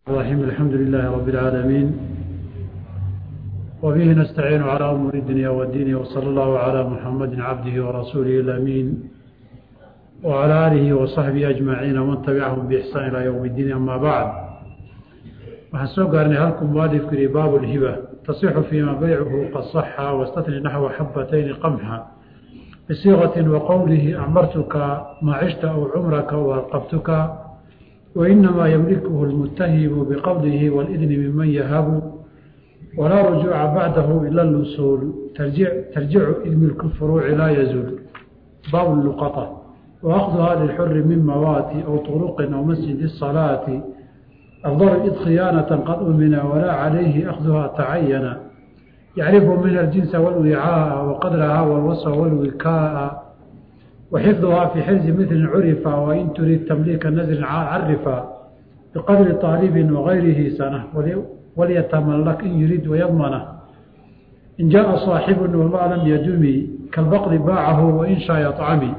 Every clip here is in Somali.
الرحيم الحمد لله رب العالمين وبه نستعين على أمور الدنيا والدين وصلى الله على محمد عبده ورسوله الأمين وعلى آله وصحبه أجمعين ومن تبعهم بإحسان إلى يوم الدين أما بعد waxaan soo gaarnay halku mualifku yihi baabu lhiba tasixu fiima baycuhu qad saxa wastatni naxwa xabatayni qamxa bisiiqati waqowlihi acmartuka maa cishta aw cumraka waarqabtuka wainamaa ymlikuhu lmutahibu biqowlihi wاlidni miman yahabu walaa rujuuca bacdahu ila lusuul tarjicu id milku furuuci laa yazuul baabu luqata waakduha lilxuri min mawaati aw turuqin aw masjidi الصalaati أفضل إذ خيانة قد أمنا ولا عليه أخذها تعينا يعرف من الجنس والوعاء وقدرها والوصف والوكاء وحفظها في حرز مثل عرفا وإن تريد تمليك النزل عرفا بقدر طالب وغيره سنة وليتملك إن يريد ويضمنه إن جاء صاحب وما لم يدم كالبقر باعه وإن شاء يطعمي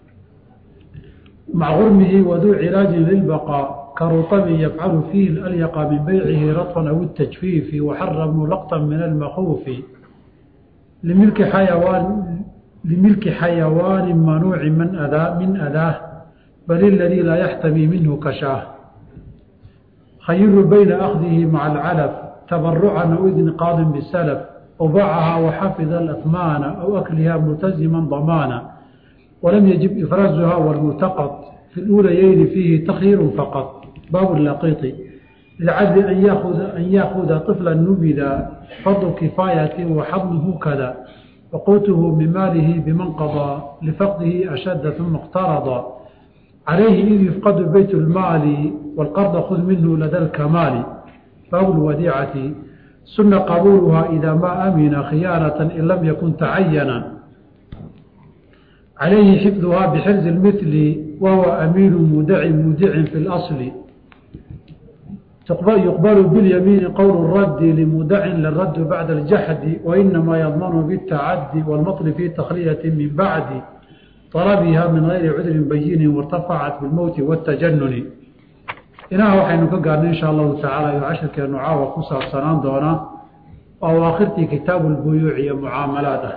مع غرمه وذو علاج للبقاء كرطب يفعل فيه الأليق من بيعه رطفا أو التجفيف وحرموا لقطا من المخوف لملك حيوان لملك حيوان منوع من أذى من أذاه بل الذي لا يحتمي منه كشاه خير بين أخذه مع العلف تبرعا أو إذن قاض بالسلف وباعها وحفظ الأثمان أو أكلها ملتزما ضمانا ولم يجب إفرازها والملتقط في الأوليين فيه تخير فقط باب اللقيط للعبد أن يأخذ, أن يأخذ طفلا نبذا فرض كفاية وحضنه كذا وقوته من ماله بمن قضى لفقده أشد ثم اقترض عليه إذ يفقد بيت المال والقرض خذ منه لدى الكمال باب الوديعة سن قبولها إذا ما أمن خيانة إن لم يكن تعينا عليه حفظها بحرز المثل وهو أمين مودع مودع في الأصل يقبل باليمين قول الرد لمودع للرد بعد الجحد وإنما يضمن بالتعدي والمطل في تخلية من بعد طلبها من غير عذر بين وارتفعت بالموت والتجنن إنها وحين كقال إن شاء الله تعالى يعشر كنعاوة قصة سنان دونا أو آخرتي كتاب البيوع معاملاته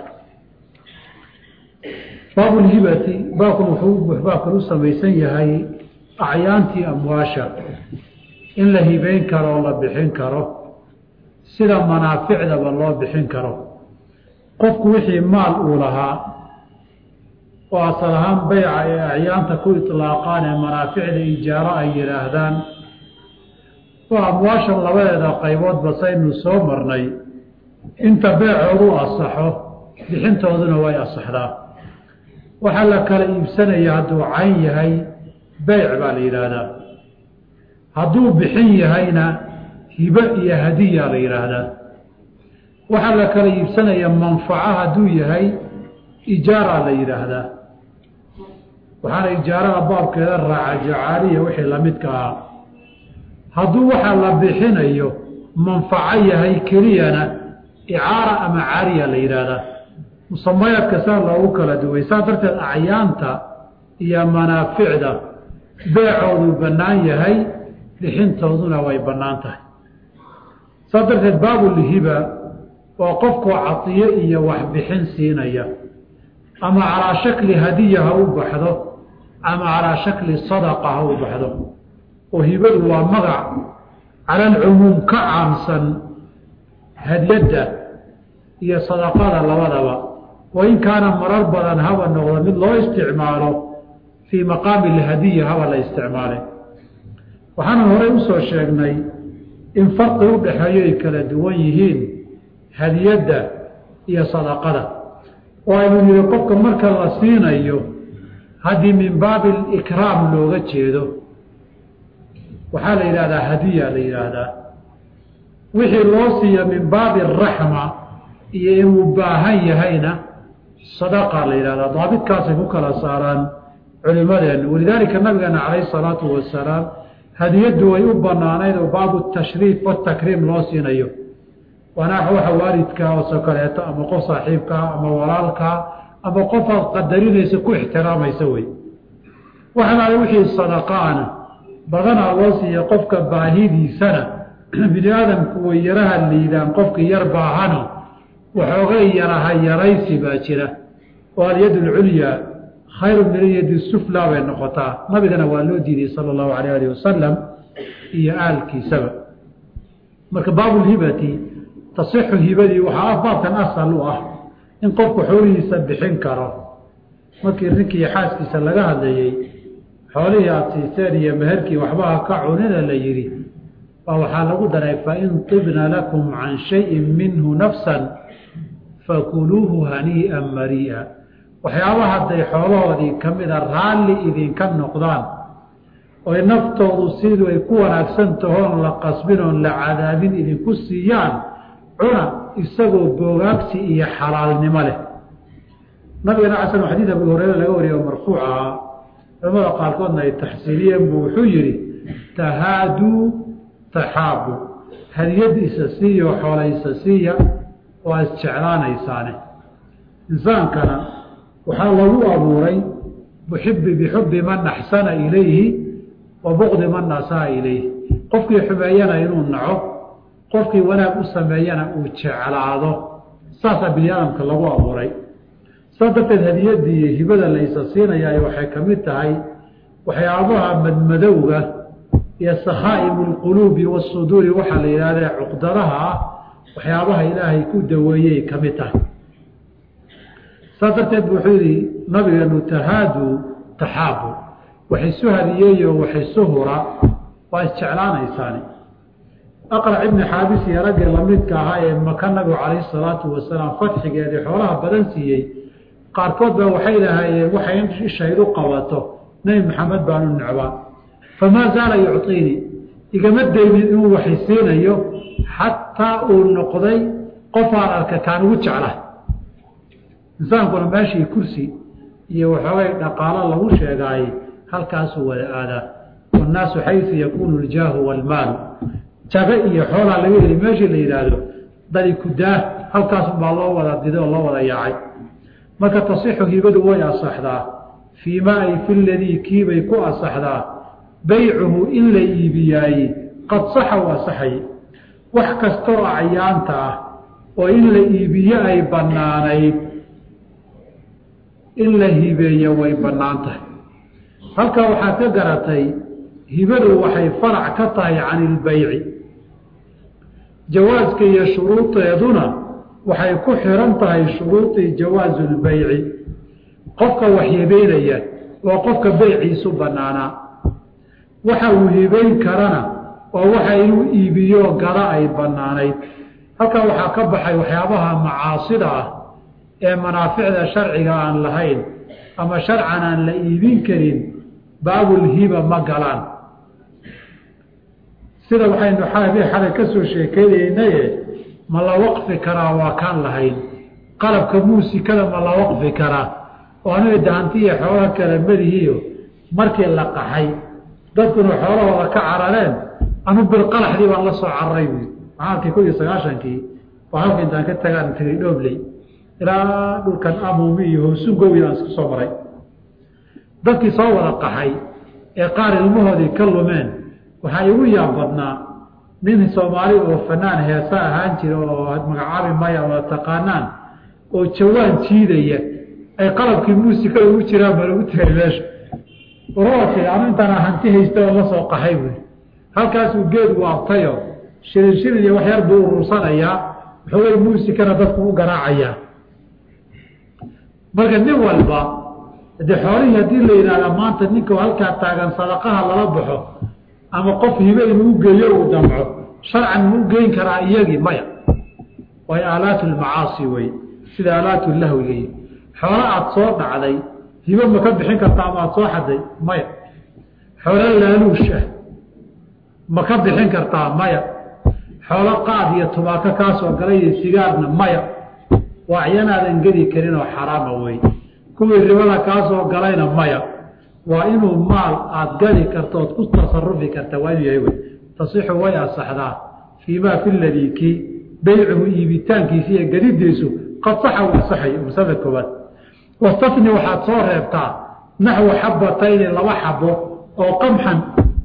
baabu lhibati baabkan wuxuu baabkan u samaysan yahay acyaantii amwaasha in la hibeyn karo oo la bixin karo sida manaaficdaba loo bixin karo qofku wixii maal uu lahaa oo asal ahaan beyca ee acyaanta ku itlaaqaan ee manaaficda ijaaro ay yidhaahdaan waa amwaashan labadeeda qayboodba saynu soo marnay inta beecoodu asaxo bixintooduna way asaxdaa waxaa la kala iibsanaya hadduu cayn yahay beyc baa la yidhaahdaa hadduu bixin yahayna hibe iyo hadiya la yidhaahdaa waxaa la kala iibsanaya manfaco hadduu yahay ijaara la yidhaahdaa waxaana ijaarada baabkeeda raaca jacaaliya wixii lamidka ah hadduu waxaa la bixinayo manfaco yahay keliyana icaara ama caariya la yidhaahdaa musamayaadka saa loogu kala duway saa darteed acyaanta iyo manaaficda beecoodu bannaan yahay bixintooduna way bannaan tahay saa darteed baabulhiba waa qofkoo cadiyo iyo waxbixin siinaya ama calaa shakli hadiya ha u baxdo ama calaa shakli sadaqa ha u baxdo oo hibadu waa magac cala alcumuum ka caamsan hadiyadda iyo sadaqada labadaba wain kaana marar badan haba noqdo mid loo isticmaalo fii maqaami alhadiya haba la isticmaalay waxaana horey usoo sheegnay in farqi u dhexeeyo ay kala duwan yihiin hadiyadda iyo sadaqada oo aynu yihi qofka marka la siinayo haddii min baabi alikraam looga jeedo waxaa la yidhahdaa hadiya la yidhaahdaa wixii loo siiya min baabi araxma iyo inuu baahan yahayna sadaqa la yidhahdaa daabitkaasay ku kala saaraan culimadeennu walidaalika nabigeena calayhi salaatu wasalaam hadiyaddu way u banaanayd oo baabu tashriif watakriim loo siinayo waana waxa waalidkaa oosoo kaleeto ama qof saaxiibkaa ama walaalkaa ama qofaad qadarinaysa ku ixtiraamaysa wey waxalaale wixii sadaqaana badanaa loo siiya qofka baahidiisana bini aadamku way yaraha liidaan qofkii yar baahano waxoogay yaraha yaraysi baa jira oo alyad alculyaa khayru min alyadi suflaa bay noqotaa nabigana waa loo diiday sala allahu alayh alih wasalam iyo aalkiisaba marka baabulhibati tasixu hibadii waxaa baabkan asal u ah in qofku xoolihiisa bixin karo markii ninkii xaaskiisa laga hadlayey xoolihii aada siiseen iyo meherkii waxbaha ka cunina la yidhi baa waxaa lagu daray fain tibna lakum can shayin minhu nafsan fakuluuhu hanii'an marii'a waxyaaba hadday xoolahoodii ka mida raalli idinka noqdaan oy naftoodu siduu ay ku wanaagsan tahoon la qasbin oon la cadaabin idinku siiyaan cuna isagoo boogaagsi iyo xalaalnimo leh nabigana casal xadiid abu hureyre laga wariye oo marfuuc ahaa culamada qaarkoodna ay taxsiiliyeen buu wuxuu yidhi tahaaduu taxaabu hadiyad isa siiya oo xoola isa siiya waa isjeclaanaysaane insaankana waxaa lagu abuuray buxibi bixubbi man axsana ilayhi wa buqdi man asaa ilayhi qofkii xumeeyana inuu naco qofkii wanaag u sameeyana uu jeclaado saasaa bini aadamka lagu abuuray saas darteed hadiyadii iyo hibada la isa siinayaa waxay ka mid tahay waxyaabaha madmadowga iyo sakhaa'imu lquluubi wasuduuri waxaa la yidhahdee cuqdadaha ah waxyaabaha ilaahay ku daweeyey ka mid tahay saas darteed bu wuxuu yidhi nabigeenu tahaaduu taxaabu wax isu hadiyeeyo wax isu hura waa isjeclaanaysaani aqrac ibni xaabis iyo raggii lamidka ahaa ee maka nabigu calayhi salaatu wasalaam fatxigeedii xoolaha badan siiyey qaarkood ba waxay lahaayeen waxay ishaydu qabato nebi maxamed baanu necbaa famaa zaala yucطiinii igama daynin inuu waxay siinayo xataa uu noqday qofaan arka kaan ugu jecla insaankuna meeshii kursi iyo waxoogay dhaqaalo lagu sheegaayey halkaasuu wada aadaa wannaasu xaysu yakuunu ljaahu waalmaalu jabe iyo xoolaa laga heli meeshii la yidhaahdo dadi kudaa halkaasunbaa loo wada diday oo loo wada yaacay marka tasixu hibadu way asaxdaa fii maa ay fi ladii kiibay ku asaxdaa baycuhu in la iibiyaaye qad saxa u asaxay wax kastaoo acyaanta ah oo in la iibiyo ay bannaanayd in la hibeeyo way bannaan tahay halkaa waxaad ka garatay hibadu waxay farac ka tahay cani ilbayci jawaaska iyo shuruudeeduna waxay ku xiran tahay shuruudii jawaasu lbayci qofka wax hibeynaya waa qofka beyciisu bannaanaa waxa uu hibeyn karana oo waxa inuu iibiyo gada ay bannaanayd halkaa waxaa ka baxay waxyaabaha macaasida ah ee manaaficda sharciga aan lahayn ama sharcan aan la iibin karin baabulhiba ma galaan sida waxaynu xalay ka soo sheekeynaynaye ma la waqfi karaa waa kaan lahayn qalabka muusikada ma la waqfi karaa oo aniga dahantiiyo xoolaha kale madihiiyo markii la qaxay dadkuna xoolahooda ka carareen anu bilqalaxdii baan la soo cararay buui maxaalkii kun iyo sagaashankii waa halka intaan ka tagaan tagay dhoobley ilaa dhulkan amuumi iyo hoosungowi aan isku soo maray dadkii soo wada qaxay ee qaar ilmahoodii ka lumeen waxaa igu yaab badnaa nin soomaali oo fanaan heesa ahaan jira oo magacaabi maya wada taqaanaan oo jawaan jiidaya ay qalabkii muusikada ugu jiraan baa lagu tegay meesha warati anu intaana hanti haysta oo la soo qaxay buui halkaasuu geed waabtayo shirin shirin iyo wax yar buu urursanayaa waxoogay muusikana dadku u garaacayaa marka nin walba dee xoolihii haddii la yidhahda maanta ninka halkaa taagan sadaqaha lala baxo ama qof hibe inuu geeyo uu damco sharcan ma u geyn karaa iyagii maya waayo aalaatu lmacaasi wey sida aalaatu lahwigayi xoolo aada soo dhacday hibe ma ka bixin kartaa ama aada soo xaday maya xoolo laaluush ah ma ka bixin kartaa maya xoolo qaad iyo tubaako kaasoo galay iyo sigaarna maya waa acyanaadan gedi karin oo xaraama wey kuwii ribada kaasoo galayna maya waa inuu maal aada gadi karto ood ku tasarufi karta waa inuu yahay wey tasixu way asaxdaa fii maa fi ladii kii beycuhu iibitaankiisa iyo gadidiisu qad saxa u asaxay masalada koowaad wastafni waxaad soo reebtaa naxwu xabatayni laba xabo oo qamxan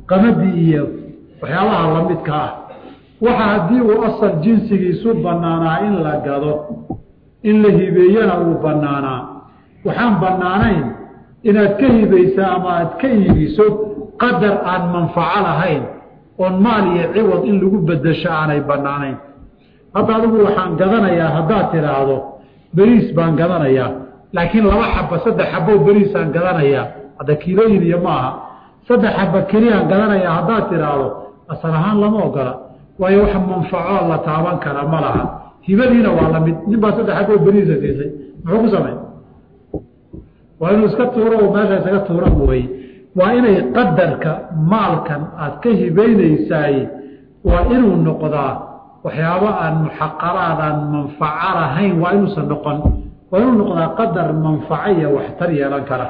qamadii iyo waxyaabaha lamidka ah waxa haddii uu asal jinsigiisu banaanaa in la gado in la hibeeyana uu banaanaa waxaan banaanayn inaad ka hibaysa ama aad ka iibiso qadar aan manfaco lahayn oon maal iyo ciwad in lagu bedesho aanay banaanayn hadda adigu waxaan gadanayaa haddaad tidhaahdo beriis baan gadanayaa laakiin laba xaba saddex xabo beriisaan gadanayaa hadda kiilooyin iyo maaha saddex xaba keliyaan gadanayaa haddaad tidhaahdo asal ahaan lama ogola waayo wax manfaco la taaban kara ma laha hibadiina waa lamid nin baa saddex xabo beriisa siisay muxuu ku samay waa inuu iska tuuro oo meesha isaga tuura mooye waa inay qadarka maalkan aad ka hibaynaysaay waa inuu noqdaa waxyaabo aan muxaqaraad aan manfaco lahayn waa inuusan noqon waa inuu noqdaa qadar manfaco iyo waxtar yeelan kara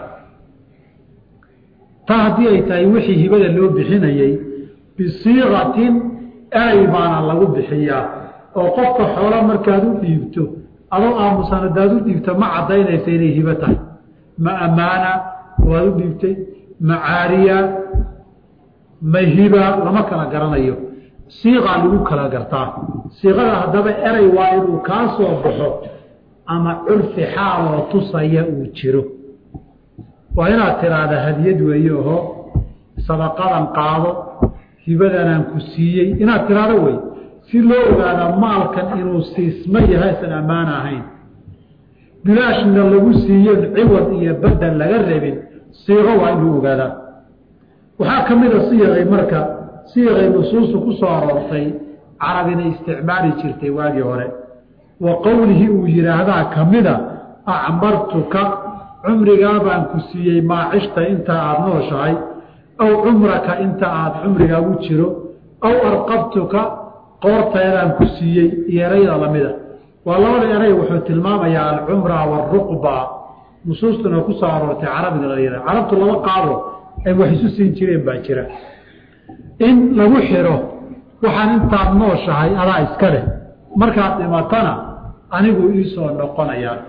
taa haddii ay tahay wixii hibada loo bixinayey bisiiqatin eray baana lagu bixiyaa oo qofka xoolo markaad u dhiibto adoo aamusan hadaad u dhiibto ma caddaynaysa inay hibo tahay ma ammaana waad u dhiibtay ma caariya ma hiba lama kala garanayo siiqaa lagu kala gartaa siiqada haddaba eray waa inuu kaa soo baxo ama curfi xaaloo tusaya uu jiro waa inaad tiraahda hadiyad weeye oho sadaqadan qaado hibadanaan ku siiyey inaad tiraahdo wey si loo ogaada maalkan inuu siisma yahay isan ammaan ahayn bilaashna lagu siiyen ciwad iyo bedel laga rabin siiqo waa inuu ogaadaa waxaa ka mida siiqay marka siiqay nusuustu ku soo aroortay carabina isticmaali jirtay waagii hore wa qowlihii uu yidhaahdaa ka mida acmartuka cumrigaa baan ku siiyey maacishta inta aada nooshahay aw cumraka inta aada cumrigaagu jiro aw arqabtuka qoorteedaan ku siiyey iyo erayda lamida waa labada eray wuxuu tilmaamayaa alcumra waaruqba nusuustuna ku soo aroortay carabiga la yihah carabtu laba qaabo ay wax isu siin jireen baa jira in lagu xiro waxaan intaad nooshahay adaa iska leh markaad dhimatana anigu iisoo noqonayaa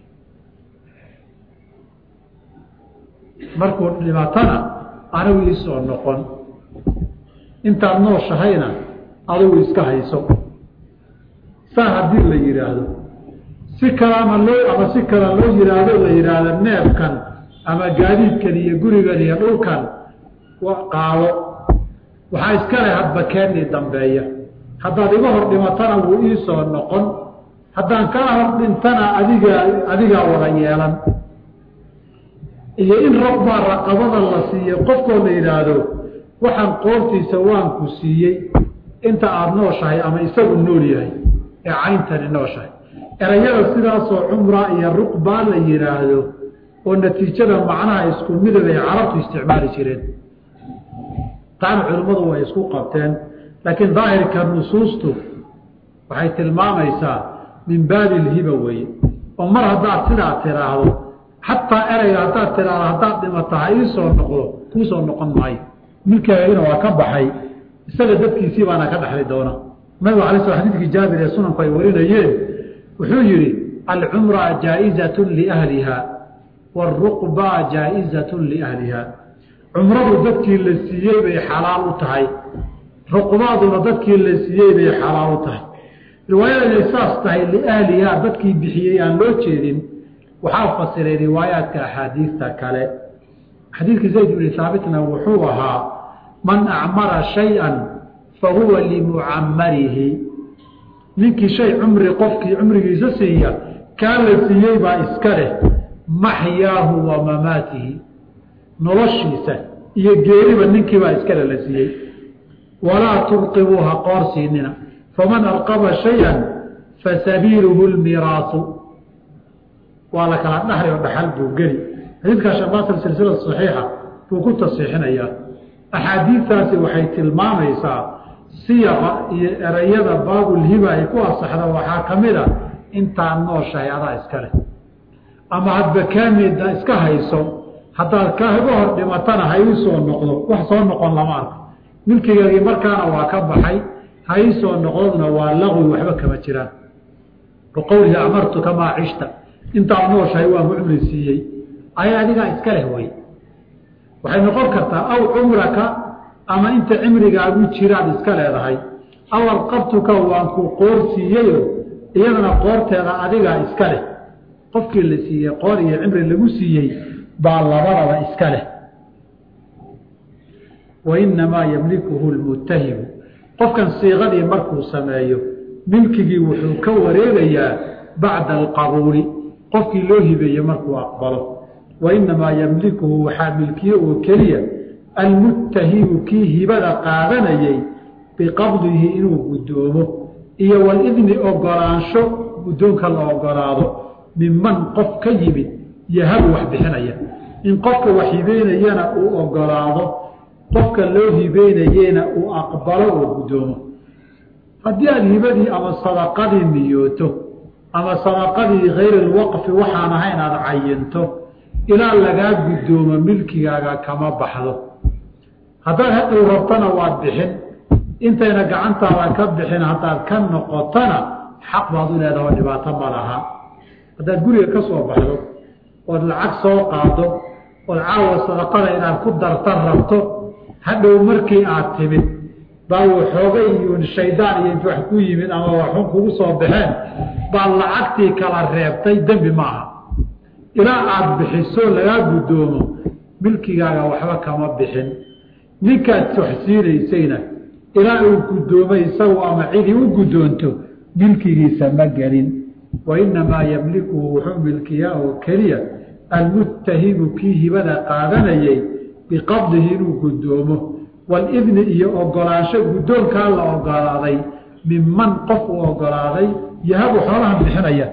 markuu dhimatana anigu iisoo noqon intaad nooshahayna adigu iska hayso saa haddii la yidhaahdo si kale ama loo ama si kale loo yidhaahdo la yidhaahdo neefkan ama gaadiidkan iyo gurigan iyo dhulkan qaado waxaa iska leh hadba keennii dambeeya haddaad iga hor dhimatana wuu iisoo noqon haddaan kaa hor dhintana adigaa adigaa wada yeelan iyo in rabbaa raqabada la siiyo qofkoo la yidhaahdo waxaan qoortiisa waan ku siiyey inta aada nooshahay ama isagu nool yahay ee cayntani nooshahay erayada sidaasoo cumra iyo ruqbaa la yidhaahdo oo natiijada macnaha isku midab ay carabtu isticmaali jireen taana culimmadu way isku qabteen laakiin daahirka nusuustu waxay tilmaamaysaa min baabi ilhiba weeye oo mar haddaad sidaa tiraahdo xataa erayga haddaad tiraahdo haddaad dhimata ha iisoo noqdo kuusoo noqon maayo milkeegina waa ka baxay isaga dadkiisii baana ka dhexli doona nabigu alay sl xadidkii jaabir ee sunanku ay warinayeen wuxuu yidhi alcumra jaa-izatun liahliha waaruqba jaa-izatun liahliha cumradu dadkii la siiyey bay xalaal u tahay ruqbaaduna dadkii la siiyey bay xalaal u tahay riwaayada inay saas tahay liahliha dadkii bixiyey aan loo jeedin waxaa fasiray riwaayaadka axaadiista kale xadiidkii zayd bni haabitna wuxuu ahaa man acmara shay-an fa huwa limucamarihi ninkii shay cumri qofkii cumrigiisa siiya kaa la siiyey baa iska leh maxyaahu wa mamaatihi noloshiisa iyo geeriba ninkiibaa iskale la siiyey walaa tulqibuu ha qoorsiinina faman alqaba shay-an fasabiiluhu lmiraasu waa la kala dhaxli oo dhaxal buu geli xadiidkaa shaqaasal silsila saxiixa buu ku tasiixinayaa axaadiidtaasi waxay tilmaamaysaa siyaqa iyo erayada baabulhiba ay ku asaxda waxaa ka mid a intaad nooshahay adaa iska leh ama hadba kaamida iska hayso haddaad kaga hor dhimatana ha ii soo noqdo wax soo noqon lama arko milkigaagii markaana waa ka baxay ha ii soo noqdodna waa laqwi waxba kama jiraan biqowlihi amartuka maa cishta intaad nooshahay waan ku cumri siiyey aya adigaa iska leh wey waxay noqon kartaa aw cumraka ama inta cimrigaagu jiraad iska leedahay awal qabtuka waan ku qoor siiyeyo iyadana qoorteeda adigaa iska leh qofkii la siiyey qoor iyo cimri lagu siiyey baa labadaba iska leh wa inamaa yamlikuhu lmuttahimu qofkan siiqadii markuu sameeyo milkigii wuxuu ka wareegayaa bacda alqabuuli qofkii loo hibeeye markuu aqbalo wa inamaa yamlikuhu waxaa milkiye oo keliya almuttahimu kii hibada qaadanayay biqabdihi inuu guddoomo iyo walidni ogolaansho guddoonka la ogolaado minman qof ka yimid yahabu wax bixinaya in qofka wax hibeynayana uu ogolaado qofka loo hibeynayena uu aqbalo oo guddoomo haddii aada hibadii ama sadaqadii niyooto ama sadaqadii hayr lwaqfi waxaan ahayn aada cayinto ilaa lagaa guddoomo milkigaaga kama baxdo haddaad hadhow rabtana waad bixin intayna gacantaada ka bixin haddaad ka noqotona xaq baad u leedaha oo dhibaato ma laha haddaad guriga ka soo baxdo ood lacag soo qaado ood caawa sadaqada inaad ku darta rabto hadhow markii aad timid baa waxoogay iyo shaydaan iyo int wax ku yimid ama waxun kugu soo baxeen baad lacagtii kala reebtay dembi ma aha ilaa aada bixiso lagaa guddoomo milkigaaga waxba kama bixin ninkaad wax siinaysayna ilaa uu guddoomay isagu ama cidii u guddoonto milkigiisa ma gelin wa inamaa yamlikuhu wuxuu milkiyaa oo keliya almuttahimu kii hibada qaadanayay biqabdihi inuu guddoomo walidni iyo ogolaansho guddoonkaa la ogolaaday minman qof uu ogolaaday yahabu xoolahan bixinaya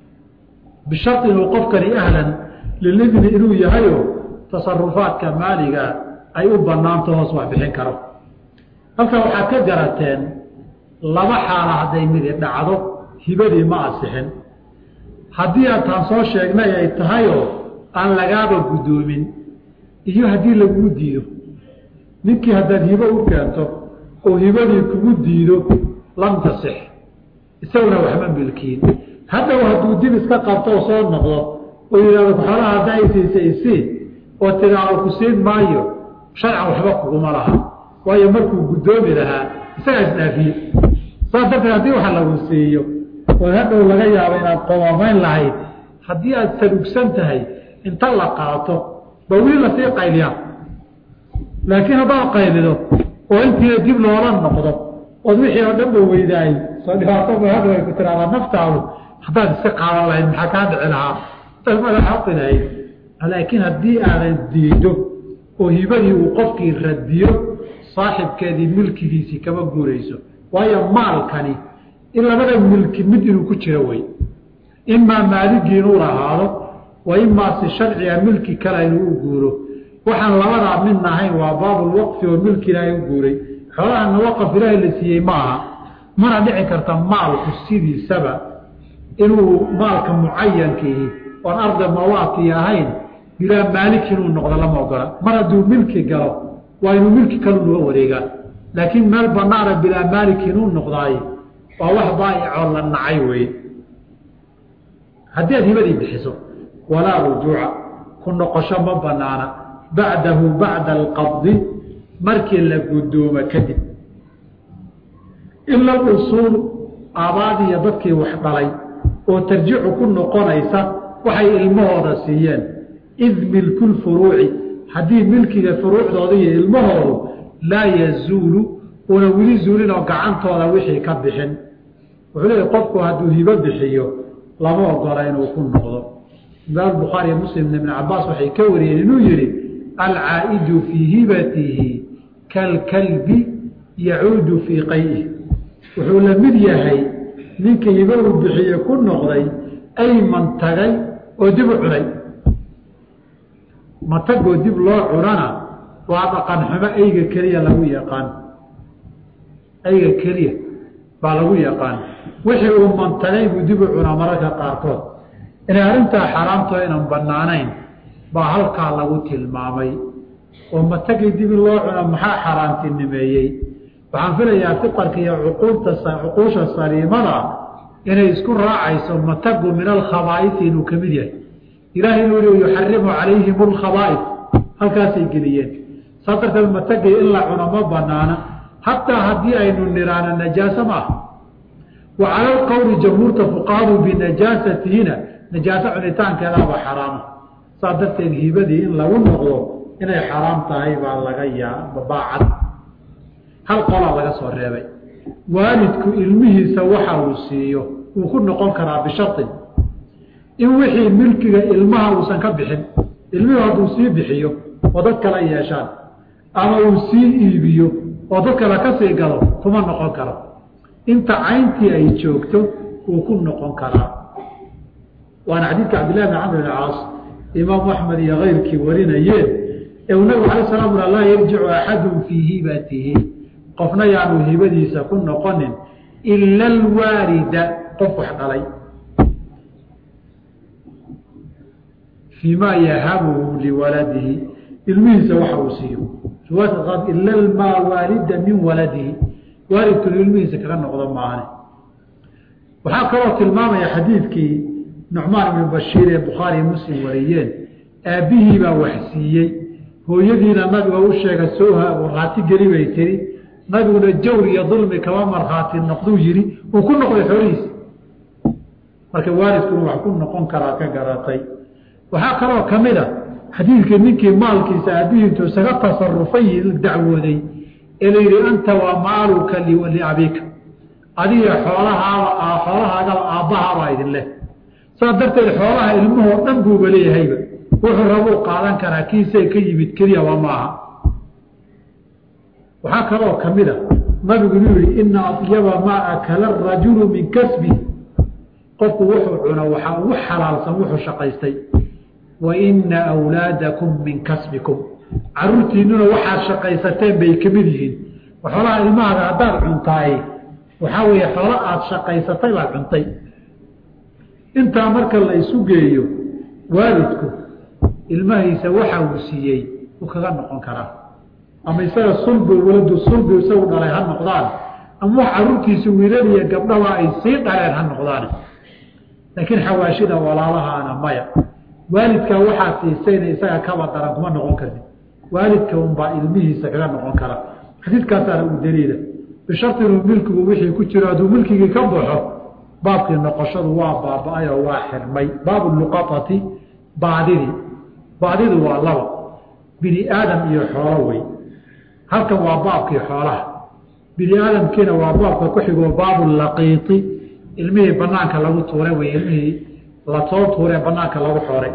bishari inuu qofkani ahlan lilidni inuu yahayo tasarufaadka maaliga ay u banaanto hoos wax bixin karo halkan waxaad ka garateen laba xaala hadday midi dhacdo hibadii ma asixin haddii aad taan soo sheegnay ay tahayoo aan lagaaba guddoomin iyo haddii laguu diido ninkii haddaad hibo u keento oo hibadii kugu diido lam tasix isaguna waxma milkiin haddaw hadduu dib iska qabto oo soo noqdo oo yidhahdo xoolaha hadda ay siisay isii oo tidaao ku siin maayo sharcan waxba kuguma laha waayo markuu guddoomi lahaa isagaa isdhaafiye saas darteed haddii waxa lagu siiyo oo hadhow laga yaabo inaad qomaamayn lahayd haddii aad salugsan tahay inta la qaato ba wili lasii qayliyaa laakiin haddaad qaylido oo intiina dib loola noqdo ood wixii oo dhan ba weydaayey soo dhibaato ba hadhow ay ku tiraahdaa naftaadu haddaad iska qaadan lahayd maxaa kaa dhici lahaa intaad madaxaqi lahayd laakiin haddii aadan diido oo hibadii uu qofkii radiyo saaxibkeedii milkigiisii kama guurayso waayo maalkani in labada milki mid inuu ku jiro wey imaa maaligii inuu lahaado wa imaa si sharciga milki kale inuu u guuro waxaan labadaa midna ahayn waa baabulwaqfi oo milki ilaahay u guuray xoolahana waqaf ilaahay la siiyey ma aha mana dhici karta maalku sidiisaba inuu maalka mucayankiihi oon arda mawaati ahayn bilaa maalik inuu noqdo lama ogola mar hadduu milki galo waa inuu milki kalu naga wareegaa laakiin meel banaana bilaa maalik inuu noqdaay waa wax daa'icoo la nacay weye haddii aad hibadii bixiso walaa rujuuca ku noqosho ma banaana bacdahu bacda alqabdi markii la guddoomo kadib ila alusuul aabaadiiyo dadkii wax dhalay oo tarjicu ku noqonaysa waxay ilmahooda siiyeen id milku lfuruuci haddii milkiga furuucdooda iyo ilmahoodu laa yazuulu una weli zuulin oo gacantooda wixii ka bixin wuxuu leeyahy qofku hadduu hibo bixiyo lama ogola inuu ku noqdo imaam bukhaariiyo muslimna ibn cabaas waxay ka wariyeen inuu yihi alcaa'idu fii hibatihi kalkalbi yacuudu fii qayih wuxuu la mid yahay ninka hibo uu bixiye ku noqday ayman tagay oo dib u cunay matagoo dib loo cunana waa dhaqan xumo eyga keliya lagu yaqaan eyga keliya baa lagu yaqaan wixii uu mantagay buu dib u cunaa mararka qaarkood inay arrintaa xaaraamtoo inan banaanayn baa halkaa lagu tilmaamay oo matagii dib in loo cuno maxaa xaaraantinimeeyey waxaan filayaa fiqarka iyo cuquulta cuquusha saliimada inay isku raacayso matagu min alkhabaaisi inuu ka mid yahay ilaahay inuu i yuxarimu calayhim alkhabaa'is halkaasay geliyeen saa darteed matagay in la cuno ma banaana hataa haddii aynu niraano najaaso ma aha wa cala alqowli jamhuurta fuqahadu binajaasatihina najaaso cunitaankeedaaba xaraama saa darteed hibadii in lagu noqdo inay xaraam tahay baa laga yaa baacad hal qolaa laga soo reebay waalidku ilmihiisa waxa uu siiyo wuu ku noqon karaa bisharin in wixii milkiga ilmaha uusan ka bixin ilmihu hadduu sii bixiyo oo dad kala yeeshaan ama uu sii iibiyo oo dad kale ka sii gado kuma noqon karo inta cayntii ay joogto wuu ku noqon karaa waana xadiidka cabdillahi bin camr bn caas imaamu axmed iyo keyrkii warinayeen ee uu nabigu alay slam ula laa yarjicu axadun fii hibatihi qofna yaanu hibadiisa ku noqonin ila alwaalida qof wax dhalay fii ma yahabuhu liwaladihi ilmihiisa waxa uu siiyo riwaayadka qaad ila maa waalida min waladihi waalidkunu ilmihiisa kaga noqdo maahane waxaa kaloo tilmaamaya xadiidkii nucmaan ibnu bashiir ee bukhaari muslim wariyeen aabbihii baa wax siiyey hooyadiina nabiga u sheega sooha markhaati geli bay tiri nabiguna jawr iyo dulmi kama markhaati noqduu yidhi uu ku noqday xoolihiisa marka waalidkuna wax ku noqon karaa ka garatay waxaa kaloo ka mid a xadiidkii ninkii maalkiisa aabbihii intuu isaga tasarufay dacwooday ee la yidhi anta waa maaluka liabika adiga xoolahaaba xoolahaagaba aabbahaabaa idin leh saas darteed xoolaha ilmahoo dhan buuba leeyahayba wuxuu rabuu qaadan karaa kiisay ka yimid keliya waa maaha waxaa kaloo ka mid a nabigu inuu yihi ina adyaba maa akala arajulu min kasbi qofku wuxuu cuno waxaa ugu xalaalsan wuxuu shaqaystay wa ina awlaadakum min kasbikum caruurtiinuna waxaad shaqaysateen bay ka mid yihiin xoolaha ilmahaaga haddaad cuntaay waxaa weeye xoolo aada shaqaysatay baad cuntay intaa marka la isu geeyo waalidku ilmahiisa waxa uu siiyey uu kaga noqon karaa ama isaga sulbi waladu sulbi isagu dhalay ha noqdaan ama wax caruurtiisa wiilal iyo gabdhaba ay sii dhaleen ha noqdaan laakiin xawaashida walaalahaana maya waalidkaa waxaa siisayna isaga kaba daran kuma noqon kartid waalidka unbaa ilmihiisa kaga noqon kara xadiidkaasaana u daliila bishari inuu milkigu wixii ku jiro hadduu milkigii ka baxo baabkii noqoshadu waa baaba-ay oo waa xirmay baabu luqaati baadidi baadidu waa laba bini aadam iyo xoolo wey halkan waa baabkii xoolaha bini aadamkiina waa baabka ku xigoo baabu laqiiti ilmihii banaanka lagu tuuray wey ilmihii lasoo tuuree banaanka lagu xooray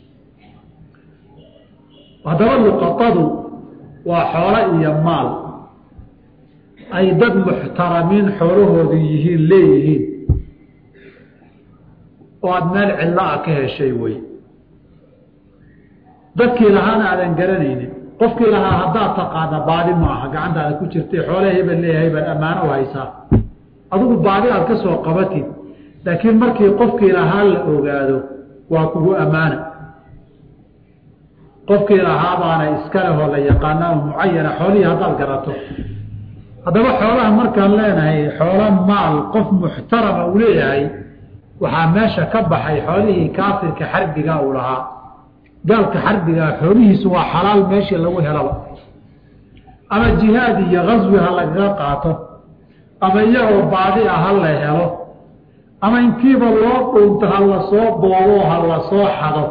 haddaba luqatadu waa xoolo iyo maal ay dad muxtaramiin xoolahoodu yihiin leeyihiin oo aada meel cidlo ah ka heshay wey dadkii lahaana aadan garanaynin qofkii lahaa haddaad taqaana baadi ma aha gacantaada ku jirtay xoole hebel leeyahay baad ammaano u haysaa adigu baadi aad ka soo qabatid laakiin markii qofkii lahaa la ogaado waa kugu ammaana qofkii lahaabaana iska lehoo la yaqaana oo mucayana xoolihii haddaad garato haddaba xoolaha markaan leenahay xoolo maal qof muxtarama uu leeyahay waxaa meesha ka baxay xoolihii kaafirka xarbiga uu lahaa gaalka xarbigaa xoolihiisu waa xalaal meeshii lagu helaba ama jihaad iyo kaswi ha lagaga qaato ama iyagoo baadi ah ha la helo ama intiiba loo dhuunto ha la soo boobo ha la soo xado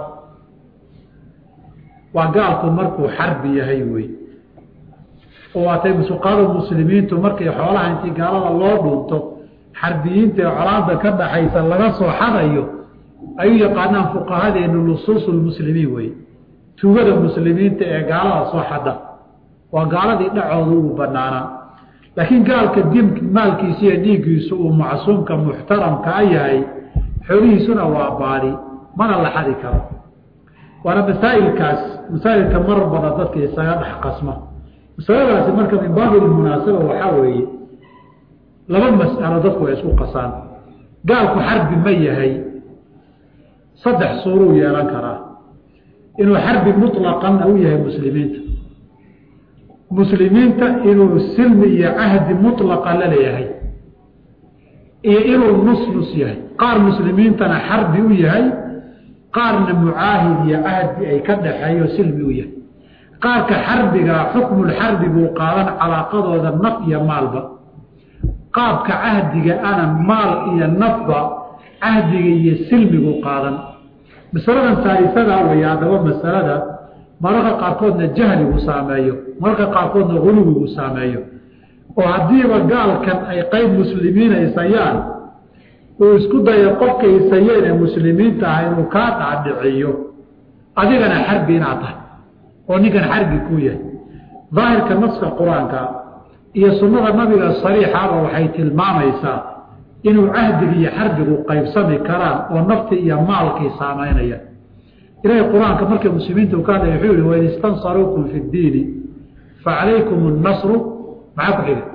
waa gaalku markuu xarbi yahay wey oo waatay musuqaada muslimiintu markay xoolaha intii gaalada loo dhuunto xarbiyiinta ee colaada ka dhaxaysa laga soo xadayo ay u yaqaanaan fuqahadeenu lusuusu lmuslimiin wey tugada muslimiinta ee gaalada soo xada waa gaaladii dhacooda uu banaanaa laakiin gaalka dim maalkiisa iyo dhiiggiisu uu macsuumka muxtaramka a yahay xoolihiisuna waa baadi mana la xadi karo waana masaa'ilkaas masaa'ilka marar badan dadka isaga dhex qasma masaladaasi marka min baabil munaasaba waxaa weeye laba mas'alo dadku ay isku qasaan gaalku xarbi ma yahay saddex suuruu yeelan karaa inuu xarbi muطlaqan u yahay muslimiinta muslimiinta inuu silmi iyo cahdi muطlaqa la leeyahay iyo inuu nus nus yahay qaar muslimiintana xarbi u yahay qaarna mucaahid iyo cahdi ay ka dhaxeeyo silmi u yahay qaarka xarbigaa xukmulxarbi buu qaadan calaaqadooda naf iyo maalba qaabka cahdiga ana maal iyo nafba cahdiga iyo silmigu qaadan masaladan saalisadaa weeye haddaba masalada mararka qaarkoodna jahligu saameeyo mararka qaarkoodna guluwigu saameeyo oo haddiiba gaalkan ay qayb muslimiina isayaan uu isku dayo qofka isayeen ee muslimiinta ah inuu kaa dhaadhiciyo adigana xarbi inaad tahay oo ninkan xarbi kuu yahay daahirka naska qur-aanka iyo sunnada nabiga sariixaba waxay tilmaamaysaa inuu cahdiga iyo xarbigu qaybsami karaan oo nafti iyo maalkii saamaynaya ilahay qur-aanka markay muslimiinta u ka hadlaya wuxuu yihi wain istansaruukum fi ddiini facalaykum annasru maxaa ku xiga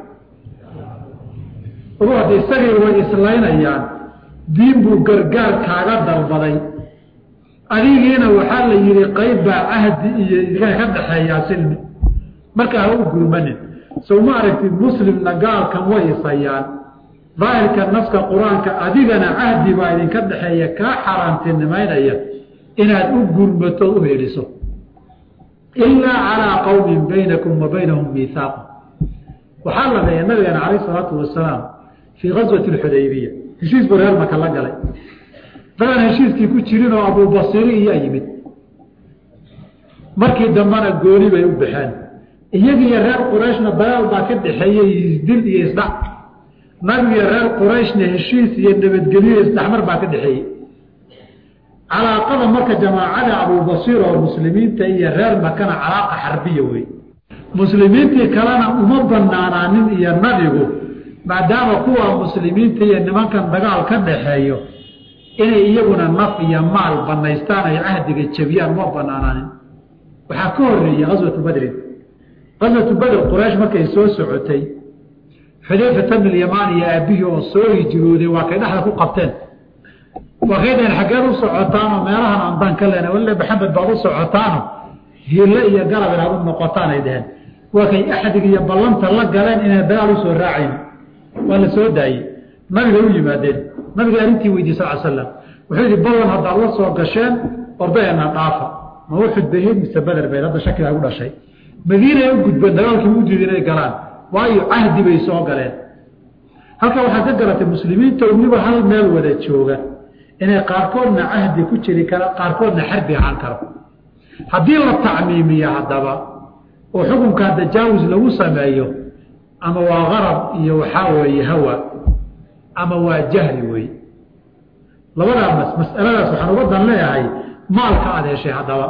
ogu hadda isagii way islaynayaan diin buu gargaar kaaga dalbaday adigiina waxaa la yihi qayb baa cahdi iyo idinka ka dhaxeeyaa silmi marka ha u gurmanin sow ma aragtid muslimna gaalkan way isayaan daahirka naska qur-aanka adigana cahdi baa idinka dhexeeya kaa xaaraantinimaynaya inaad u gurmato u heliso ilaa calaa qowmin baynakum wa baynahum miihaaqu waxaa la leeya nabigeena calayh isalaatu wasalaam fii gaswati alxudaybiya heshiis buu reer maka la galay dagan heshiiskii ku jirin oo abubasiri iyaa yimid markii dambena gooni bay u baxeen iyagiiyo reer qurayshna dagaal baa ka dhexeeyey isdil iyo isdhac nabigiyo reer qurayshna heshiis iyo nabadgelyo isdhexmar baa ka dhexeeyey calaaqada marka jamaacada abubasir oo muslimiinta iyo reer makana calaaqa xarbiya wey muslimiintii kalena uma banaanaanin iyo nabigu maadaama kuwa muslimiinta iyo nimankan dagaal ka dhaxeeyo inay iyaguna naf iyo maal banaystaan ay cahdiga jabiyaan uma banaanaanin waxaa ka horeeyey aswatu badrin aswatu badr quraysh markay soo socotay xudayfata bn yamaan iyo aabihii oo soo hijrooday waa kay dhexda ku qabteen waa kay dhaheen xaggeed u socotaanoo meelahan andaan ka lena walle maxamed baad u socotaano hiille iyo garab inaad u noqotaan ay dhaheen waa kay axdig iyo ballanta la galeen inay dagaal usoo raacayn waa la soo daayey nabiga u yimaadeen nabiga arrintii weydiye sal slam wuxuu yihi ballan haddaad la soo gasheen ordayeena dhaafa ma uxud bahayd mise beder bayd hadda shakigaa gu dhashay madiinay u gudbeen dagaalkii u diida inay galaan waayo cahdi bay soo galeen halkaa waxaad ka garatay muslimiinta weliba hal meel wada jooga inay qaarkoodna cahdi ku jiri kara qaarkoodna xarbi ahaan karo haddii la tacmiimiyo haddaba oo xukunkaa tajaawus lagu sameeyo ama waa qarab iyo waxaa weeye hawa ama waa jahli wey labadaa mas masaladaas waxaan uga dan leeyahay maalka aad heshay haddaba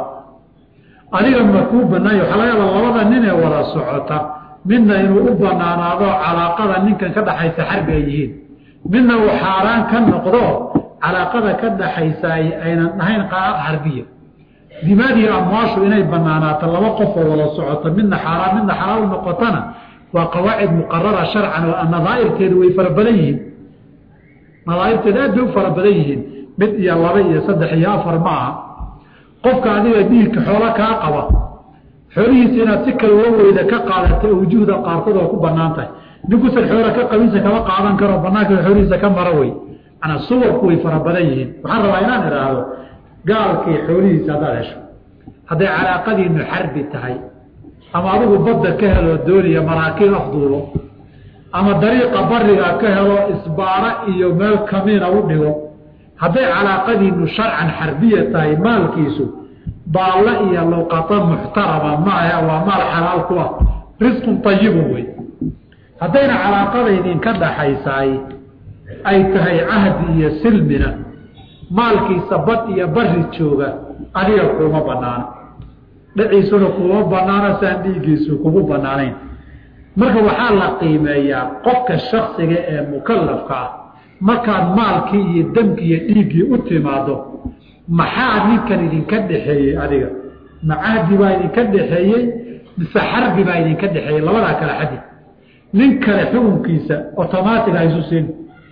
adiga ma kuu banaanya waxaa laga yaaba labada nin ee wada socota midna inuu u banaanaado calaaqada ninkan ka dhaxaysa xarbi ay yihiin midna uu xaaraan ka noqdo calaaqada ka dhaxaysa aynan dhahayn qaab xarbiya dimaadihi amwaashu inay banaanaato laba qof oo wada socoto midna xaaraan midna xalaal u noqotana waa qawaacid muqarara sharcan oo nadaairteedu way fara badan yihiin nadaairteedu aad bay u fara badan yihiin mid iyo laba iyo saddex iyo afar ma aha qofka adiga dhiigka xoolo kaa qaba xoolihiisa inaad si kale uga weyda ka qaadata wujuhda qaarkood oo ku banaan tahay ninkuusan xoola ka qabinsa kama qaadan karo banaanka xoolihiisa ka mara wey manaa suwarku way fara badan yihiin waxaan rabaa inaan idhaahdo gaalkii xoolihiisa haddaad hesho hadday calaaqadiinu xarbi tahay ama adigu badda ka helo dooniya maraakiin afduulo ama dariiqa bariga ka helo isbaara iyo meel kamiina u dhigo hadday calaaqadiinu sharcan xarbiya tahay maalkiisu baalle iyo luqato muxtarama maaha waa maal xalaal ku ah risqun ayibun wey haddayna calaaqada idinka dhaxaysaay ay tahay cahdi iyo silmina maalkiisa bad iyo bari jooga adiga kuuma banaano dhaciisuna kuuma banaano saan dhiiggiisu kugu banaanayn marka waxaa la qiimeeyaa qofka shaksiga ee mukalafka ah markaad maalkii iyo damkii iyo dhiiggii u timaado maxaa ninkan idinka dhexeeyey adiga ma cahdi baa idinka dhexeeyey mise xarbi baa idinka dhexeeyey labadaa kale xadi nin kale xukunkiisa automatic ha isu siin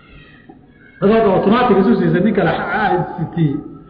adaad automatic isu siisa nin kale sti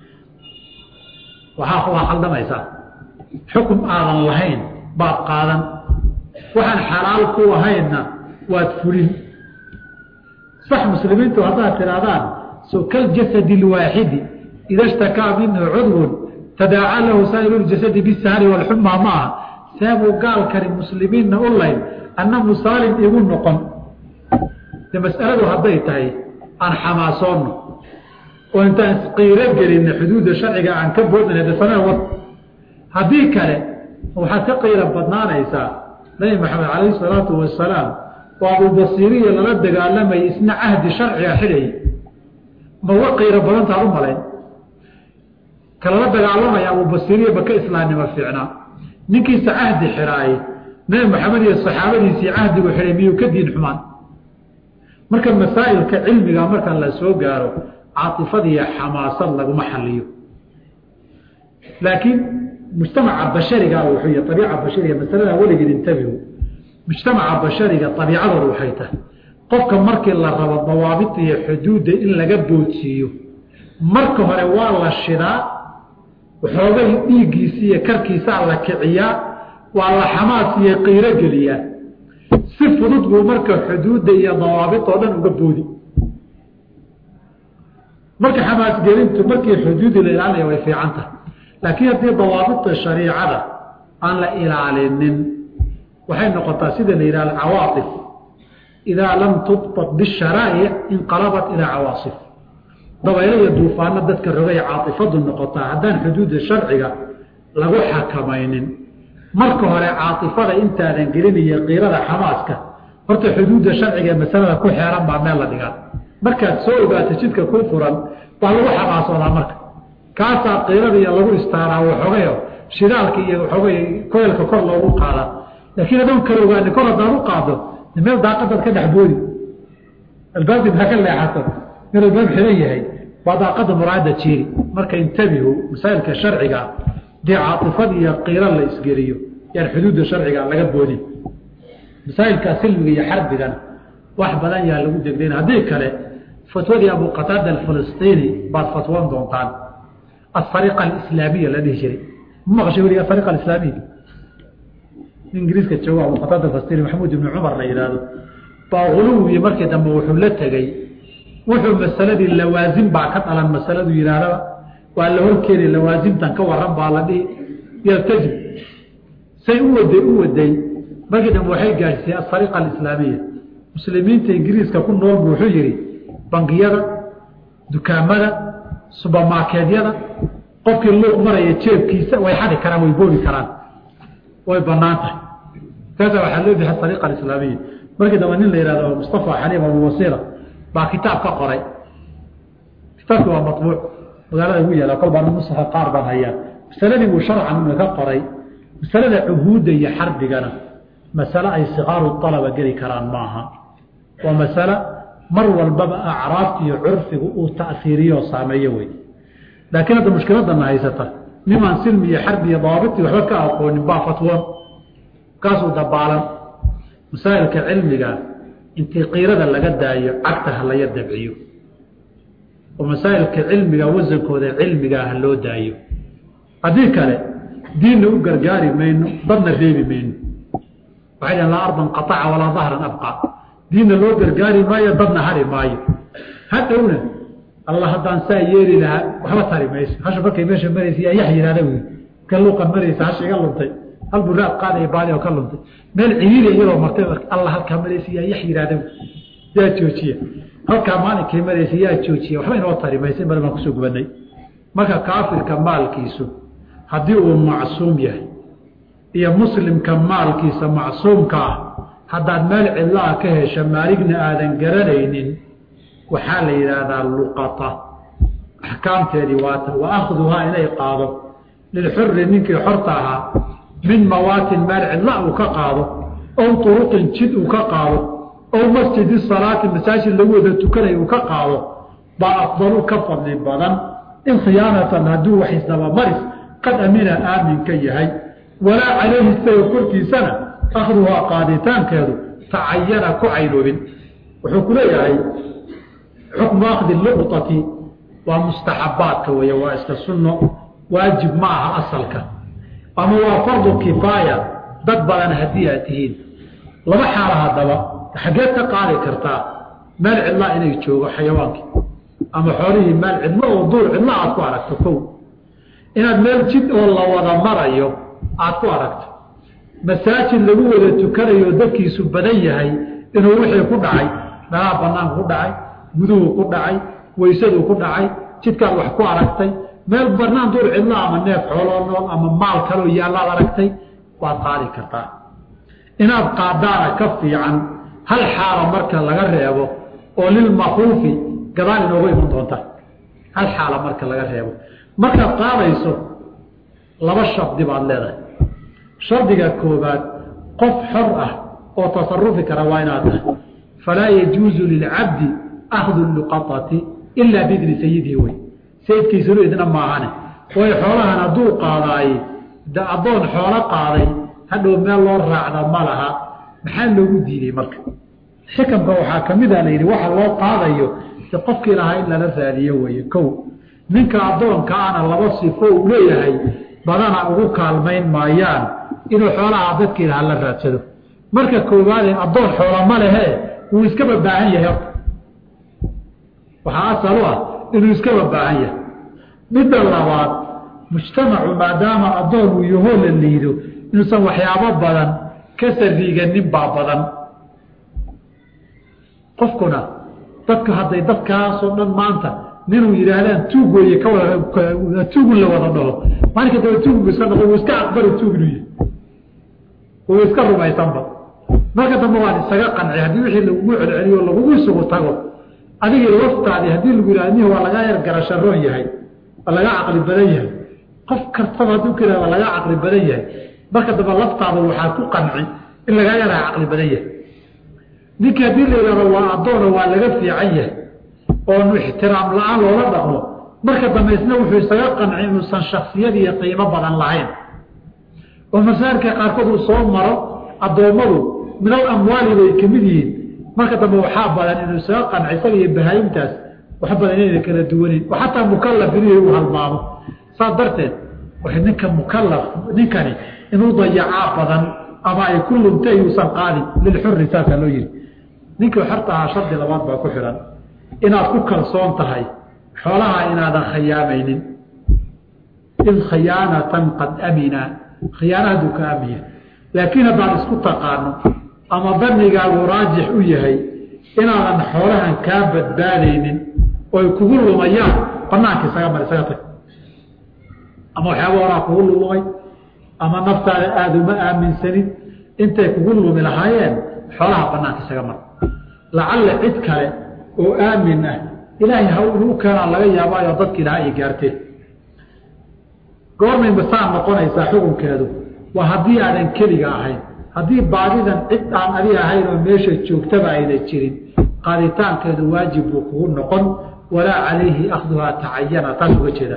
waaa waa khaldamaysaa xukum aadan lahayn baad qaadan waxaan xalaal ku ahaynna waad fulin sax muslimiintu haddaad tidhahdaan so kaljasadi lwaaxidi ida shtakaa minhu cudwun tadaaca lahu saa'iru ljasadi bisahri walxuma maaha seebuu gaalkani muslimiinna u layn anna musaalim igu noqon de mas'aladu hadday tahay aan xamaasoonno oo intaan isqiiro gelinna xuduudda sharciga aan ka boodana dasana wad haddii kale waxaad ka qiiro badnaanaysaa nabi maxamed calayhi salaatu wasalaam oo abubasiiriya lala dagaalamayay isna cahdi sharciga xidhayy ma uga qiiro badantaad u malayn kalala dagaalamaya abubasiiriya ba ka islaamnimo fiicnaa ninkiisa cahdi xidhaayey nabi maxamed iyo saxaabadiisii cahdigu xidhay miyuu ka diin xumaan marka masaa'ilka cilmiga marka la soo gaaro caatifadiiyo xamaasad laguma xaliyo laakiin mujtamaca bashariga wuxuu y abiica bashariga masalada weligeed intabihu mujtamaca bashariga abiicadooda waxay tahay qofka markii la rabo dawaabita iyo xuduudda in laga boodsiiyo marka hore waa la shidaa waxoogay dhiiggiisa iyo karkiisaa la kiciyaa waa la xamaas iyo qiiro geliyaa si fudud buu marka xuduudda iyo dawaabit oo dhan uga boodi marka xamaasgelintu markii xuduudii la ilaalinaya way fiican tahay laakiin haddii dawaabita shariicada aan la ilaalinin waxay noqotaa sida la yidhaha alcawaatif idaa lam tudbaq bisharaa'ic inqalabat ilaa cawaasif dabaylo iyo duufaano dadka rogay caatifadu noqotaa haddaan xuduudda sharciga lagu xakamaynin marka hore caatifada intaadan gelinayo qiirada xamaaska horta xuduudda sharciga ee masalada ku xeeran baa meel la dhigaa markaad soo ogaato jidka ku furan waa lagu xamaasoodaa marka kaasaa qiirada iyo lagu istaaraa waxoogayo shidaalka iyo waxoogay koyalka kor loogu qaadaa laakiin adoon kala ogaani kor haddaad u qaado meel daaqadaad ka dhex boodi albaabki maa ka leexato meel albaab xiran yahay waa daaqada muraada jiiri marka intabihu masaa'ilka sharciga dee caatifad iyo qiiro la isgeliyo yaan xuduudda sharciga laga boodin masaa'ilka silmiga iyo xarbigana wax badan yaa lagu degdayn haddii kale fatwadii abu qataada alfilistiini baad fatwoon doontaan asariqa alislaamiya la dhihi jiray ma maqashay weli asariqa alislaamiya ingiriiska jooga abu qataada alfilistiini maxamuud ibni cumar la yidhaahdo baa huluwiyi markii dambe wuxuu la tegey wuxuu masaladii lawaasim baa ka dhalan masaladu yidhaahdaba waa la horkeeni lawaasimtan ka waran baa la dhihi yaltajib say u waday u waday markii dambe waxay gaadhsiisay asariqa alislaamiya muslimiinta ingiriiska ku nool bu wuxuu yidhi bangiyada dukaamada subermarkeedyada qofkii luuq maraya jeebkiisa way xadi karaan way boobi karaan way banaan tahay kaasa waxaa loo bixi ariqa alislaamiya markii dambe nin la yihahdo mustafa xaliim abuwasiira baa kitaab ka qoray kitaabki waa mabuuc magaalada ugu yaala kol baa nusaha qaar baan hayaa masaladii buu sharcan una ka qoray masalada cuhuudda iyo xarbigana masale ay sikaaru alaba geli karaan maaha waa masale mar walbaba acraabta iyo curfigu uu ta'fiiriyo oo saameeyo wey laakiin hadda mushkiladana haysata nimaan silmi iyo xarbi iyo dawaabiti waxba ka aqoonin baa fatwoon kaasuu dabaalan masaa'ilka cilmiga intii qiirada laga daayo cagta ha laya dabciyo oo masaa'ilka cilmiga wasankooda cilmigaa ha loo daayo haddii kale diinna u gargaari mayno dadna reebi mayno waxay dhahen laa ardan qaaca walaa dahran abqa diinna loo gargaari maayo dadna hari maayo hadhowna alla haddaan saa yeeli lahaa waxba tari mayso hasha markay meesha maraysa yaa yax yihahda wy ka luuqa maraysa hasha iga luntay hal buu raad qaadaya baadi oo ka luntay meel ciriiri iyadoo martay alla halkaa maraysa yaa yax yihahda yaa joojiya halkaa maalinkay maraysa yaa joojiya waxba inoo tari maysa mar baan kusoo gubanay marka kaafirka maalkiisu haddii uu macsuum yahay iyo muslimka maalkiisa macsuumka ah haddaad meel cidlaa ka hesha maaligna aadan garanaynin waxaa la yidhaahdaa luqata axkaamteedii waata wa akhduhaa inay qaado lilxuri ninkii xorta ahaa min mawaatin meel cidla uu ka qaado ow turuqin jid uu ka qaado ow masjidi salaati masaajid lagu wada tukanay uu ka qaado baa afdalu ka fadli badan in khiyaanatan hadduu wax isdabamaris qad amina aaminka yahay walaa calayhi isaga korkiisana akhduhaa qaaditaankeedu tacayana ku caynoobin wuxuu ku leeyahay xukmu akhdi luqطati waa mustaxabaadka weeye waa iska sunno waajib ma aha asalka ama waa fardu kifaaya dad badan haddii aad tihiin laba xaalo haddaba xaggeed ka qaadi kartaa meel cidlaa inay joogo xayawaankii ama xoolihii meel cidlo oo duur cidlo aad ku aragto kow inaad meel jid oo la wada marayo aad ku aragto masaajid lagu wada tukanayo dadkiisu badan yahay inuu wixii ku dhacay meelaha banaanka ku dhacay guduhu ku dhacay weysaduu ku dhacay jidkaad wax ku aragtay meel banaan duur cidlo ama neef xooloo nool ama maal kaloo yaallaad aragtay waad qaadi kartaa inaad qaadaana ka fiican hal xaalo marka laga reebo oo lilmakruufi gadaal inooga iman doonta hal xaalo marka laga reebo markaad qaadayso laba shardi baad leedahay shardiga koobaad qof xor ah oo tasarufi kara waa inaad tahay falaa yajuuzu lilcabdi akhdu luqaati ilaa biidni sayidihi wey sayidkiisunu idna maahane way xoolahan hadduu qaadaaye de addoon xoolo qaaday hadhow meel loo raacda ma laha maxaa loogu diiday marka xikamka waxaa ka mid a la yidhi waxa loo qaadayo de qofkii lahaa in lala raadiyo weeye kow ninka addoonkaana laba sifo uu leeyahay badana ugu kaalmayn maayaan inuu xoolaha dadkii lahaa la raadsado marka koowaadee addoon xoola ma lehe wuu iskaba baahan yahay horta waxaa asal u ah inuu iskaba baahan yahay midda labaad mujtamacu maadaama addoon uu yahoo la liido inuusan waxyaabo badan ka sariiganin baa badan qofkuna dadka hadday dadkaasoo dhan maanta ninuu yidhaahdaan tuug weeye ka wada tuugun la wada dhaho maalinka daba tuugbu iska dhaqo wuu iska aqbali tuug inuu yahay wuu iska rumaysanba marka dambe waan isaga qanci haddii wixii lagugu celceliyo lagugu isugu tago adigii laftaadii haddii lagu yihahdo nih waa lagaa yar garasharoon yahay waa laga caqli badan yahay qof kastaba hadduu ka yihahdo waa laga caqli badan yahay marka dambe laftaada waxaa ku qanci in lagaa yaraa caqli badan yahay ninkii haddii la yidhahdo waa addoona waa laga fiican yahay oonu ixtiraam la-aan loola dhaqmo marka dambe isna wuxuu isaga qanci inuusan shaksiyad iyo qiimo badan lahayn oo masaarka qaarkood uu soo maro addoommadu min al amwaali bay ka mid yihiin marka dambe waxaa badan inuu isaga qanci isaga iyo bahaayimtaas wax badan inayna kala duwaneyn oo xataa mukalaf inuu uu halmaamo saas darteed w ninka mukalaf ninkani inuu dayacaa badan ama ay ku luntay uusan qaadin lilxuri saasaa loo yihi ninkii xorta ahaa shardi labaad baa ku xidhan inaad ku kalsoon tahay xoolaha inaadan khiyaamaynin id khiyaanatan qad amina khiyaana hadduu ka amiya laakiin haddaad isku taqaano ama danigaagu raajix u yahay inaadan xoolahan kaa badbaadaynin oy kugu lumayaan banaanka isaga mar isaga tag ama waxyaaba horaa kugu lumay ama naftaada aada uma aaminsanin intay kugu lumi lahaayeen xoolaha banaanka isaga mar lacalla cid kale oo aamin ah ilaahay ha inuu keenaa laga yaabaayo dadkii lahaa ay gaarteen goormay masaan noqonaysaa xukunkeedu waa haddii aadan keliga ahayn haddii baadidan cid aan adi ahayn oo meesha joogtaba ayna jirin qaaditaankeedu waajib buu kugu noqon walaa calayhi akhduhaa tacayana taas uga jeeda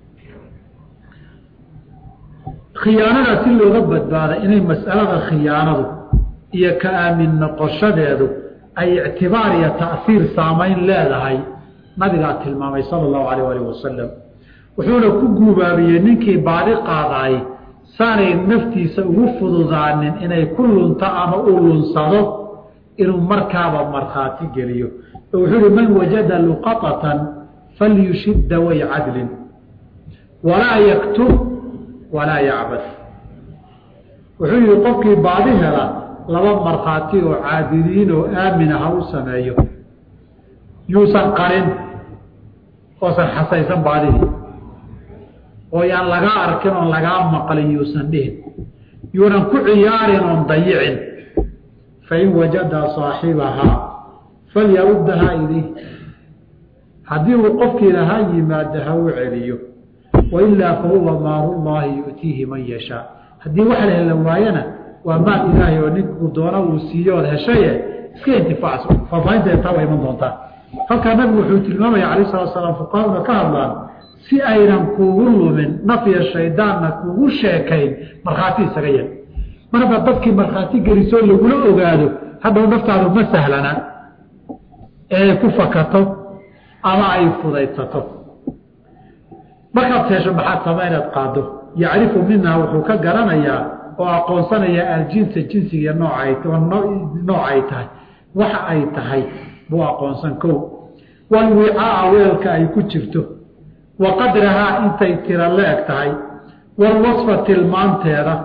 khiyaanada si looga badbaada inay mas'alada khiyaanadu iyo ka aamin noqoshadeedu ay ictibaar iyo ta'siir saamayn leedahay nabigaa tilmaamay sala allahu alayh alih wasalam wuxuuna ku guubaabiyey ninkii baadi qaadaay saanay naftiisa ugu fududaanin inay ku lunto ama uu lunsado inuu markaaba markhaati geliyo oo wuxuu uhi man wajada luqatatan falyushidda way cadlin walaa yaktub walaa yacbad wuxuu yihi qofkii baadi hela laba markhaati oo caadiliin oo aamina ha u sameeyo yuusan qarin oosan xasaysan baadidii oo yaan lagaa arkin oon lagaa maqlin yuusan dhihin yuunan ku ciyaarin oon dayicin fain wajada saaxibahaa falyaruddahaa ilayh haddii uu qofkii lahaa yimaado ha u celiyo wailaa fahuwa maalullaahi yu'tiihi man yashaa haddii wax la hela waayana waa maal ilaahay oo ninkuu doona uu siiyo ood heshaye iska intifaacso faafaahinteeda taa waa iman doontaa halkaa nabigu wuxuu tilmaamaya calayh salatu salaam fuqahaduna ka hadlaan si aynan kuugu lumin nafya shaydaanna kuugu sheekayn markhaati isaga yel mar haddaad dadkii markhaati gelisoo lagula ogaado hadhow naftaadu ma sahlana ee ay ku fakato ama ay fudaydsato markaad hesho maxaad sama inaad qaado yacrifu minhaa wuxuu ka garanayaa oo aqoonsanayaa aljinsa jinsiga nooc ay tahay waxa ay tahay buu aqoonsan kow walwicaa weelka ay ku jirto wa qadrahaa intay tira la eg tahay walwasfa tilmaanteeda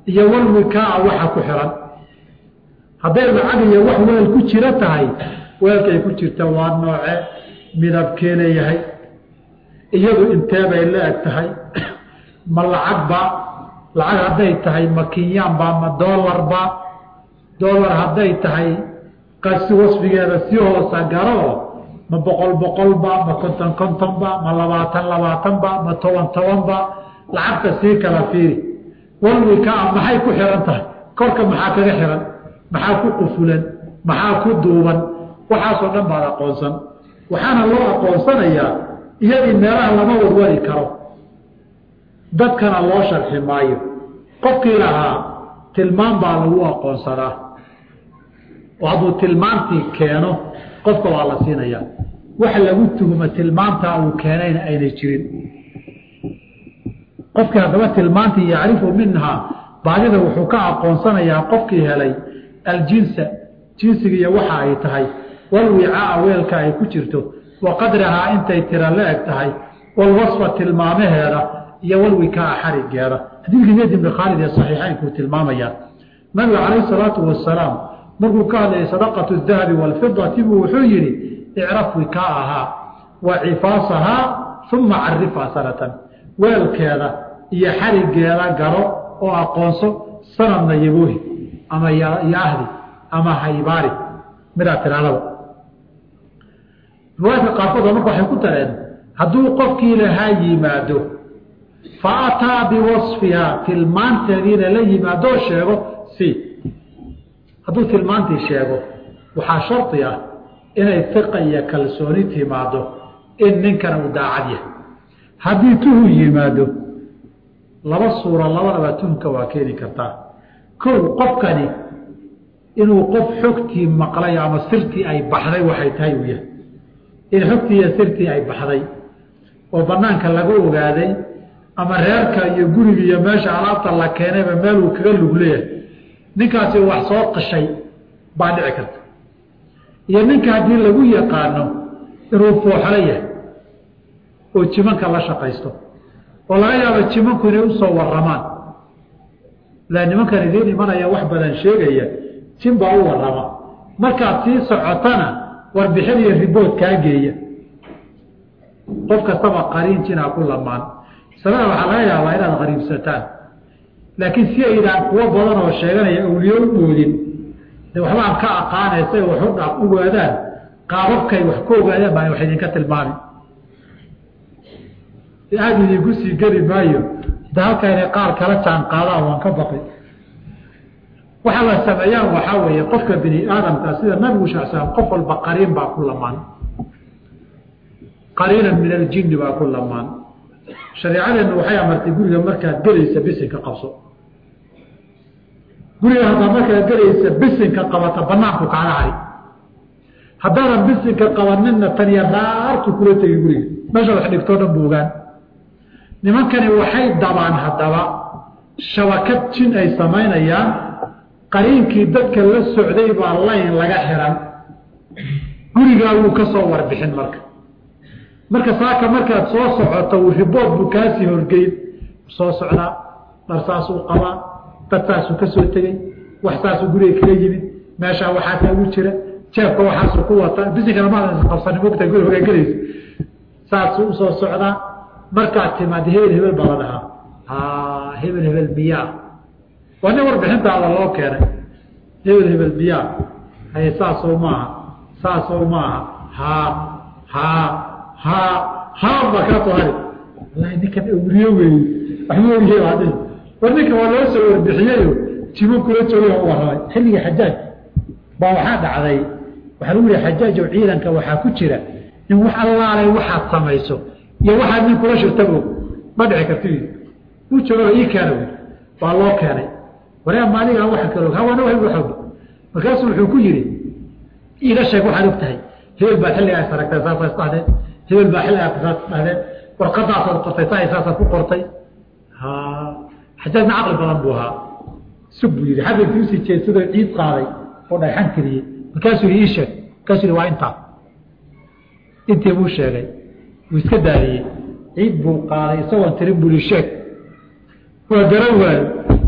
iyo walwikaa waxa ku xiran hadday lacag iyo wax weel ku jiro tahay weelkay ku jirta waa nooce midabkee leeyahay iyadu intee bay la eg tahay ma lacagba lacag hadday tahay ma kinyaanba ma doolarba doolar hadday tahay qasi wasfigeeda si hoosa garoo ma boqol boqolba ma konton kontonba ma labaatan labaatanba ma toban tobanba lacagta sii kala fiiri walwikaa maxay ku xihan tahay korka maxaa kaga xihan maxaa ku qufulan maxaa ku duuban waxaasoo dhan baad aqoonsan waxaana loo aqoonsanayaa iyadii meelaha lama warwari karo dadkana loo sharxi maayo qofkii lahaa tilmaan baa lagu aqoonsanaa oo hadduu tilmaantii keeno qofka waa la siinayaa wax lagu tuhuma tilmaantaa uu keenayna aynay jirin qofkii haddaba tilmaantii yacrifu minhaa baadida wuxuu ka aqoonsanayaa qofkii helay aljinsa jinsigiiyo waxa ay tahay walwicaa weelka ay ku jirto wa qadrahaa intay tira la eg tahay walwasfa tilmaamaheeda iyo walwikaa xarigeeda xadiidkii zayd ibni khaalid ee saxiixaynkuu tilmaamayaa nabiga calayhi salaatu wasalaam markuu ka hadlayay sadaqatu dahabi waalfidati buu wuxuu yidhi icraf wikaahaa wa cifaasahaa uma carifhaa sanatan weelkeeda iyo xarigeeda garo oo aqoonso sanadna yaboohi ama yaahdi ama haybaari midaa tiraadaba riwaayadka qaarkood marka waxay ku dareen hadduu qofkii lahaa yimaado fa ataa biwasfihaa tilmaanteediina la yimaadoo sheego si hadduu tilmaantii sheego waxaa shardi ah inay fiqa iyo kalsooni timaado in ninkan uu daacad yahay haddii tuhu yimaado laba suuro labadaba tuhunka waa keeni kartaa kow qofkani inuu qof xogtii maqlay ama sirtii ay baxday waxay tahay uu yahay in xogtii iyo sirtii ay baxday oo banaanka laga ogaaday ama reerka iyo guriga iyo meesha alaabta la keenayba meeluu kaga lug leeyahay ninkaasi wax soo qashay baa dhici karta iyo ninka haddii lagu yaqaano inuu fooxlo yahay oo jimanka la shaqaysto oo laga yaabo jimanku inay usoo waramaan la nimankan idiin imanaya wax badan sheegaya jin baa u warama markaad sii socotana warbixin iyo ribood kaa geeya qof kastaba qariin jinaa ku lamaan sabada waxaa laga yaabaa inaad qariibsataan laakiin si aydaan kuwo badan oo sheeganaya awliyo u moodin de waxba aan ka aqaanaysa wax u dha ogaadaan qaababkay wax ku ogaadaan baa wax idinka tilmaami aada idinku sii geli maayo de halka inay qaar kala jaan qaadaan waan ka baqi waxa la sameeyaan waxaa weeye qofka bini aadamka sida nabigu sal slam qof walba qariin baa ku lamaan qariinan min aljinni baa ku lamaan shareecadeenna waxay amartay guriga markaad gelaysa bisinka qabso guriga haddaa markaad gelaysa bisinka qabata banaanku kaaga hari haddaadan bisinka qabaninna taniya raartu kula tegi guriga meesha wax dhigtoo dhan buugaan nimankani waxay dabaan haddaba shabakad jin ay samaynayaan qariinkii dadka la socday baa layn laga xiran gurigaa wuu ka soo warbixin marka marka saaka markaad soo socoto ribood buu kaasii horgeyn soo socdaa dhar saasuu qabaa dad saasuu ka soo tegey wax saasuu guriga kala yimid meeshaa waxaasaa ugu jira jeebka waxaasuu ku wata bisinkana maadan qabsani mogta guri hogaagelaysa saasuu usoo socdaa markaad timaad hebel hebel baa la dhahaa ha hebel hebel miyaa waa nin warbixintaada loo keenay hebel hebel miyaa haye saasoo maaha saasoo maaha ha ha ha ha baa kaa soo hari wallahi ninkan awliye weeye waxma ogyahay baadi war ninkan waa loo soo warbixiyeyo jimo kula jooga u warramay xilligii xajaaj baa waxaa dhacday waxaa lagu yihi xajaajow ciidanka waxaa ku jira in wax allaalay waxaad samayso iyo waxaad nin kula shirtabo ma dhici karti u jooga ii keena wy waa loo keenay waree maaligaa waxa kalo hawana wa og markaasuu wuxuu ku yidhi iiga sheeg waxaad og tahay hebel baa xilligaa saragtay saasa isdhahdeen hebel baa xilligaa saas isdhahdeen warqadaasaad qortay saa saasaad ku qortay ha xajaajna caqli badan buu ahaa sug buu yidhi xabibkii usii jeedsadoo ciid qaaday oo dhagxan keliyey markaasuu yidhi ii sheeg markaasuu yidhi waa intaa intii buu sheegay wuu iska daadiyey ciid buu qaaday isagoon tirin buu yihi sheeg waa garan waayo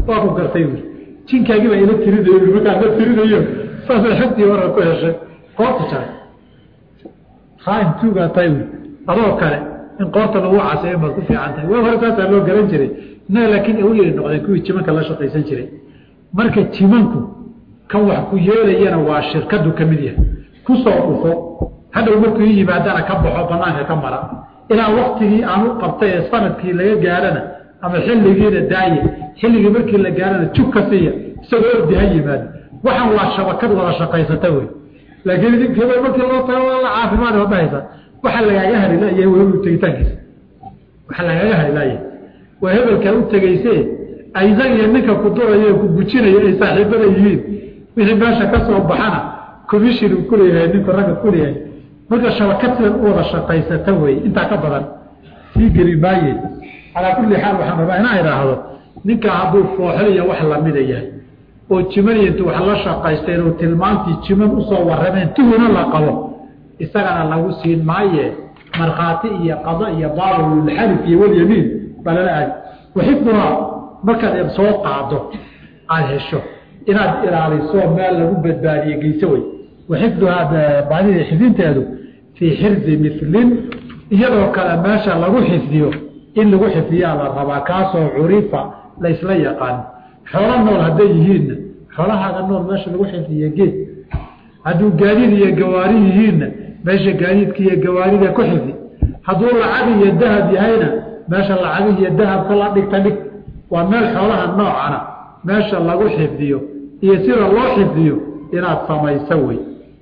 waa ku gartay buuri jinkaagii baa ila tirinayo markaan la tirinayo saasay xogtii hore ku heshay qoorta jaray khaain tuugaa tahay buuri adoo kale in qoorta lagu caseeyo baad ku fiican tahay waa hore taasaa loo garan jiray innaga laakiin awliyay noqdeen kuwii jimanka la shaqaysan jiray marka jimanku kan wax ku yeelayana waa shirkadu ka mid yahay ku soo dhufo hadhow markuu ii yimaadana ka baxo banaanka ka mara ilaa waktigii aan u qabtay ee sanadkii laga gaarana ama xilligiina daaye xilligii markii la gaarana jug ka siiya isagoo ordi ha yimaado waxaan waa shabakad wada shaqaysata wey laakiin idinkeeda markii loo tago waa la caafimaad oo dhahaysa waxaa lagaaga harilaya wehelu tegitaankiisa waxaa lagaaga harilaya waa hebelkaa u tegayse aysan iyo ninka ku duraya ku gujinaya ay saaxiibada yihiin wixii meesha ka soo baxana commission uu kuleeyahay ninku ragga kuleeyahay marka shabakad sidan u wada shaqaysata wey intaa ka badan sii geli maaye calaa kulli xaal waxaan rabaa inaa idhaahdo ninkaa hadduu fooxliya wax lamida yahay oo jimaniya intu wax la shaqaysteen oo tilmaantii jiman usoo warrameen tuhuna la qabo isagana lagu siin maaye markhaati iyo qado iyo baabulxalif iyo walyamiin baa lala aadi waxifduhaa markaad soo qaado aada hesho inaad ilaaliso meel lagu badbaadiye geyso wey waxifduhaa baadida xifdinteedu fii xirdi milin iyadoo kale meesha lagu xifdiyo in lagu xifdiyaa la rabaa kaasoo curifa laysla yaqaan xoolo nool hadday yihiinna xoolahaaga nool meesha lagu xifdiye geed hadduu gaadiid iyo gawaari yihiinna meesha gaadiidka iyo gawaarida ku xifdi hadduu lacag iyo dahab yahayna meesha lacag iyo dahabka la dhigta dhig waa meel xoolaha noocana meesha lagu xifdiyo iyo sida loo xifdiyo inaad samayso wey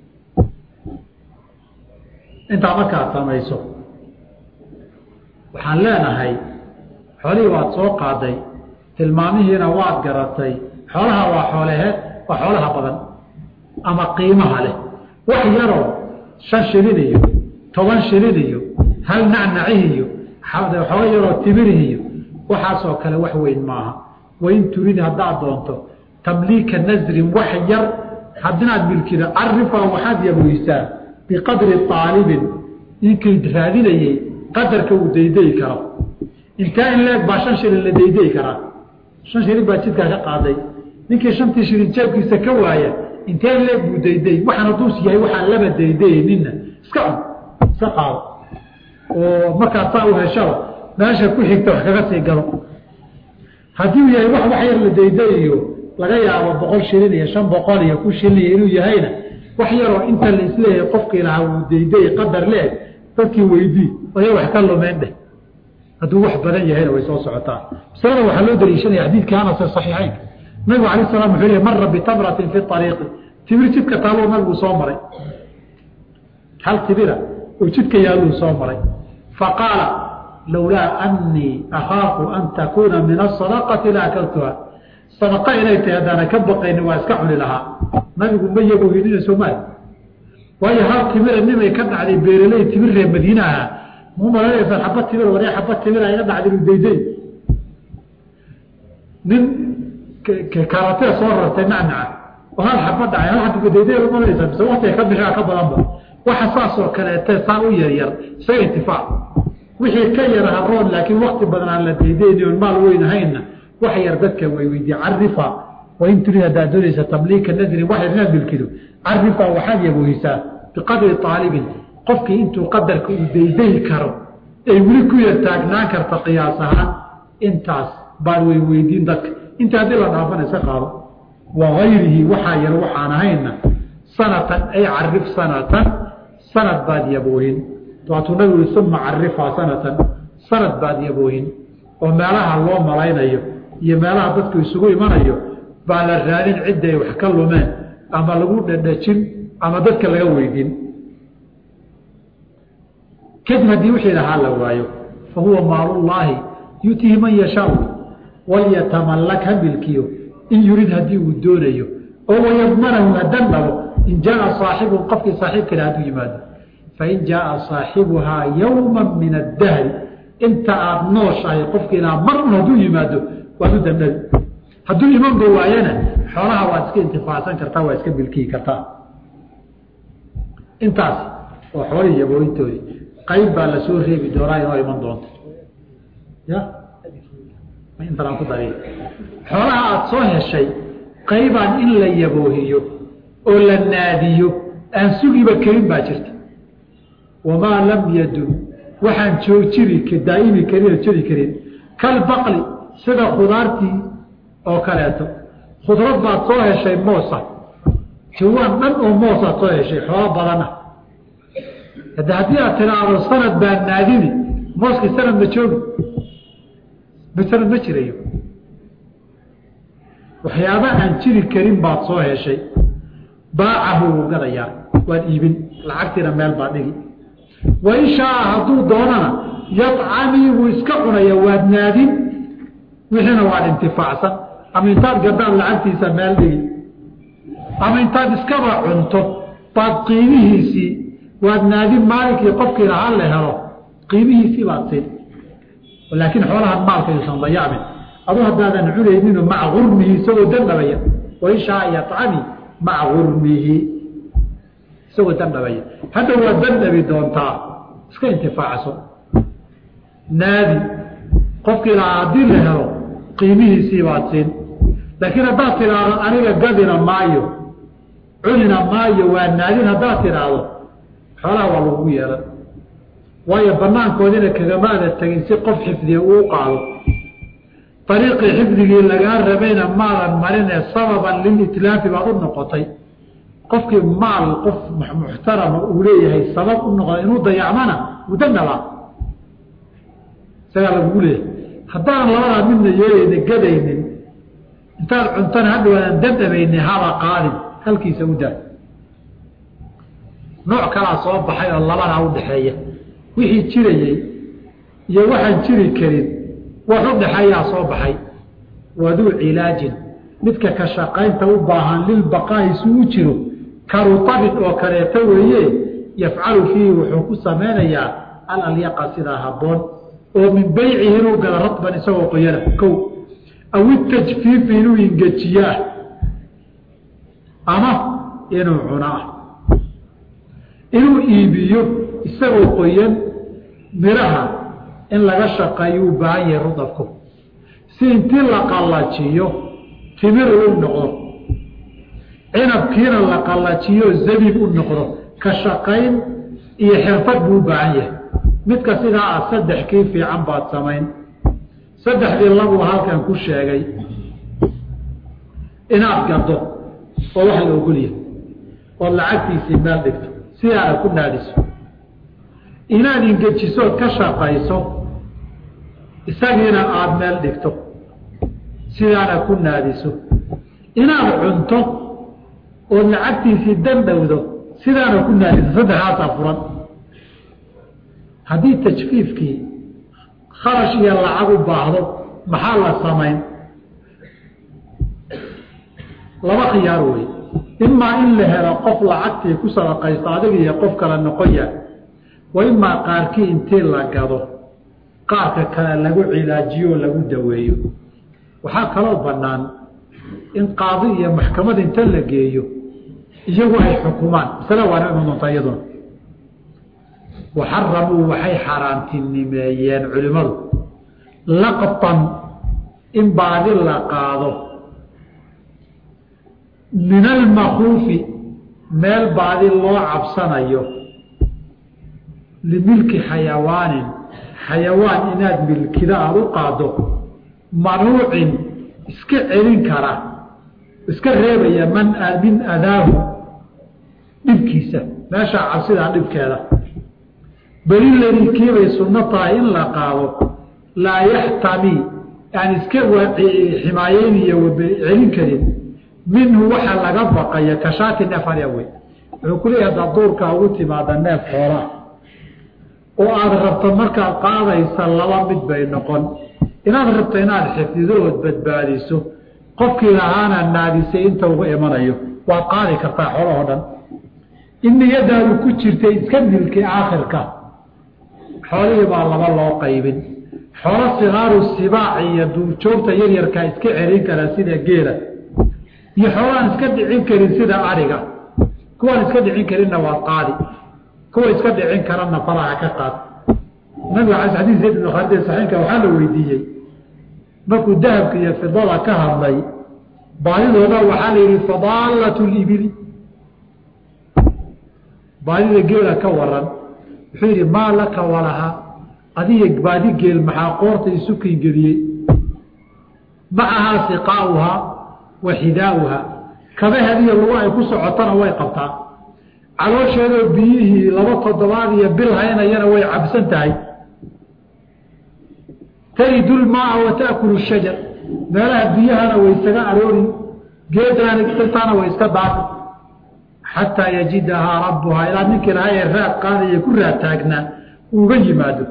intaa markaad samayso waxaan leenahay xoolihii waad soo qaaday tilmaamihiina waad garatay xoolaha waa xooleheed waa xoolaha badan ama qiimaha leh wax yaroo shan shilin iyo toban shilin iyo hal nacnacihi iyo xooga yaroo timirihi iyo waxaasoo kale wax weyn maaha wain turid haddaad doonto tamliika nasrin wax yar hadinaad milkido carifa waxaad yaboysaa biqadri aalibin ninkii raadinayey qadarka uu daydayi karo intaa in leeg baa shan shilin la daydayi karaa shan shilin baa jidkaa ka qaaday ninkii shantii shilin jeebkiisa ka waaya intee leeg buu dayday waxaan haduus yahay waxaan laba daydayninna iska cun iska qaado oo markaad saa u heshaba meesha ku xigta wax kaga sii galo haddii uu yahay wax wax yar la daydayiyo laga yaabo boqol shilin iyo shan boqol iyo ku shilin inuu yahayna wax yaroo inta la isleeyahay qofkii lahaa uu dayday qadar leeg dadkii weydii oya wax ka lumeen dheh hadduu wax badan yahayna way soo socotaa masalada waxaa loo daliishanaya xadiidkii anas ee saxiixeynka nabigu alay slam wuxuu leey mara bitamratin fi ariiqi timir jidka taaloo nabiguu soo maray hal timira oo jidka yaalluu soo maray faqaala lowlaa anii akhaafu an takuuna min asadaqati la akaltuha sadaqa inay tahay haddaana ka baqayni waa iska cuni lahaa nabigu ma yagohinina soomaali waayo hal timira nimay ka dhacday beeraley timir reer madiina ahaa mu malanaysaan xaba timir waree xaba timira iga dhacday inu dayday nin kaaratee soo rartay nacnaca oo hal xaba dhacay hal xaba dayday malanaysaa mise waktiga ka bixia ka badanba waxa saasoo kaleete saa u yaryar isaga intifaac wixii ka yara haroon laakiin wakti badan aan la daydayni oon maal weyn ahaynna wax yar dadka way weydiye carifa wain turid haddaad doonaysa tabliika nadrin wax yar inaad milkido carifa waxaad yabohisaa biqadri aalibin qofkii intuu qadarka uu daydayi karo ay weli ku yar taagnaan karta qiyaas ahaan intaas baan way weydiin dadka inta haddii la dhaafana iska qaado waayrihi waxaa yar waxaan ahayna sanatan ay carif sanatan sanad baad yaboohin waatuu nabigu ui uma carifaa sanatan sanad baad yaboohin oo meelaha loo malaynayo iyo meelaha dadku isugu imanayo baa la raadin cidday wax ka lumeen ama lagu dhadhajin ama dadka laga weydin kadib haddii wixii lahaa la waayo fa huwa maalullaahi yutihi man yashaau walyatamallak ha milkiyo in yurid haddii uu doonayo oo wayadmanahu hadan dhabo in jaaa saaxibu qofkii saaxiibkale hadduu yimaado fain jaaa saaxibuhaa yowma min addahri inta aada nooshahay qofkii lahaa mar un hadduu yimaado waad u dandhabi hadduu imanba waayana xoolaha waad iska intifaacsan kartaa waa iska milkiyi kartaa intaas oo xoolihii yabooyintoodii qayb baa lasoo reebi doonaa inoo iman doonta ya intan aan ku dari xoolaha aada soo heshay qaybaan in la yaboohiyo oo la naadiyo aan sugiba karin baa jirta wamaa lam yadum waxaan joojiri daa'imi karin oo jiri karin kalbaqli sida khudaartii oo kaleeto khudrad baad soo heshay moosa jawaan dhan oo moosaad soo heshay xoolo badana hade haddii aad tiraahdo sanad baa naadini mooskii sanad ma joogi sanad ma jirayo waxyaaba aan jiri karin baad soo heshay baacahu wuu gadayaa waad iibin lacagtiina meel baa dhigi wain shaaa hadduu doonana yacamii wuu iska cunaya waad naadin wixiina waad intifaacsan ama intaad gadaan lacagtiisa meel dhigi ama intaad iskaba cunto baad qiimihiisii waad naadin maalinkii qofkii lahaa la helo qiimihiisii baad siin laakiin xoolahan maalka yuusan dayacmin adu haddaadan cunaynin maca urmihi isagoo dandhabaya wain shaaa yacami maca urmihi isagoo dandhabaya hadda waad dandhabi doontaa iska intifaacso naadi qofkii lahaa haddii la helo qiimihiisii baad siin laakiin haddaad tidhaahdo aniga gadina maayo cunina maayo waa naadin haddaad tidhaahdo xoolaha waa lagu yeelan waayo banaankoodina kagamaada tegin si qof xifdiya uu qaado ariiqii xifdigii lagaa rabayna maadan marinee sababan lilitlaafi baad u noqotay qofkii maal qof muxtarama uu leeyahay sabab u noqda inuu dayacmana mudandaba isagaa lagugu leeyahay haddaan labadaa midna yeelayna gadaynin intaad cuntana hadhawaadan dandamayni haba qaadin halkiisa u daa nooc kalaa soo baxay oo labadaa udhaxeeya wixii jirayey iyo waxaan jiri karin wax u dhaxeeyaa soo baxay waduu cilaajin midka ka shaqaynta u baahan lilbaqaa'i si u jiro karutabid oo kaleeto weeye yafcalu fiihi wuxuu ku samaynayaa alalyaqa sidaa habboon oo min beycihi inuu gala radban isagoo qoyana kow aw itajfiifi inuu ingejiyaah ama inuu cunaah inuu iibiyo isagoo qoyan miraha in laga shaqeeyo u baahan yahay rudabku si intii la qallajiyo timir u noqdo cinabkiina la qallajiyo zabiib u noqdo ka shaqayn iyo xirfad buu u baahan yahay midka sidaa ah saddex kii fiican baad samayn saddexdii labuu halkan ku sheegay inaad gado oo wax la ogolyahay ood lacagtiisii meel dhigto sidaana ku naadiso inaad ingejisood ka shaqayso isagiina aada meel dhigto sidaana ku naadiso inaad cunto ood lacagtiisii dandhowdo sidaana ku naadiso saddexdaasaa furan haddii tajfiifkii kharash iyo lacag u baahdo maxaa la samayn laba khiyaar wey imaa in la helo qof lacagtii ku sadaqaysto adiga iyo qof kale noqon yahay wa imaa qaarkii intii la gado qaarka kale lagu cilaajiyo o lagu daweeyo waxaa kaloo bannaan in qaadi iyo maxkamad inta la geeyo iyagu ay xukumaan masale waana iman doontaa iyaduna waxaramuu waxay xaaraantinimeeyeen culimmadu laqtan in baadi la qaado min almakuufi meel baadi loo cabsanayo limilki xayawaanin xayawaan inaad milkida aada u qaado manuucin iska celin kara iska reebaya man min adaahu dhibkiisa meeshaa cabsidaa dhibkeeda beli ladii kiibay sunno tahay in la qaado laa yaxtami aan iska ximaayeyniyo celin karin minhu waxa laga baqaya kashaati neef arya wey wuxuu ku leeyahay haddaad duurkaa ugu timaada neef xoolaa oo aada rabto markaad qaadaysa laba mid bay noqon inaad rabto inaad xifdido ood badbaadiso qofkii lahaana naadisay inta uga imanayo waad qaadi kartaa xoolahoo dhan in niyadaadu ku jirtay iska milki aakhirka xoolihii baa laba loo qaybin xoolo sikaaru sibaac iyo duurjoogta yaryarkaa iska celin kara sida geela iyo xoolaan iska dhicin karin sida ariga kuwaan iska dhicin karinna waad qaadi kuwa iska dhicin karana faraha ka qaad nabiga ala xadis zayd ibn khaalid saxiinka waxaa la weydiiyey markuu dahabka iyo fidada ka hadlay baadidooda waxaa la yidhi fadaalat libili baadida geela ka waran wuxuu yidhi maa laka walaha adiga baadi geel maxaa qoorta isu kingeliyey macahaa siqaauhaa wa xidaauhaa kabahadiyo lugu ay ku socotana way qabtaa caloosheedoo biyihii laba toddobaad iyo bil haynayana way cabsan tahay taridu lmaaa wa taakulu shajar meelaha biyahana way isaga aroori geedaantaana way iska daafi xataa yajidahaa rabbuhaa ilaa ninkii lahaa ee raad qaadaya ku raad taagnaa uga yimaado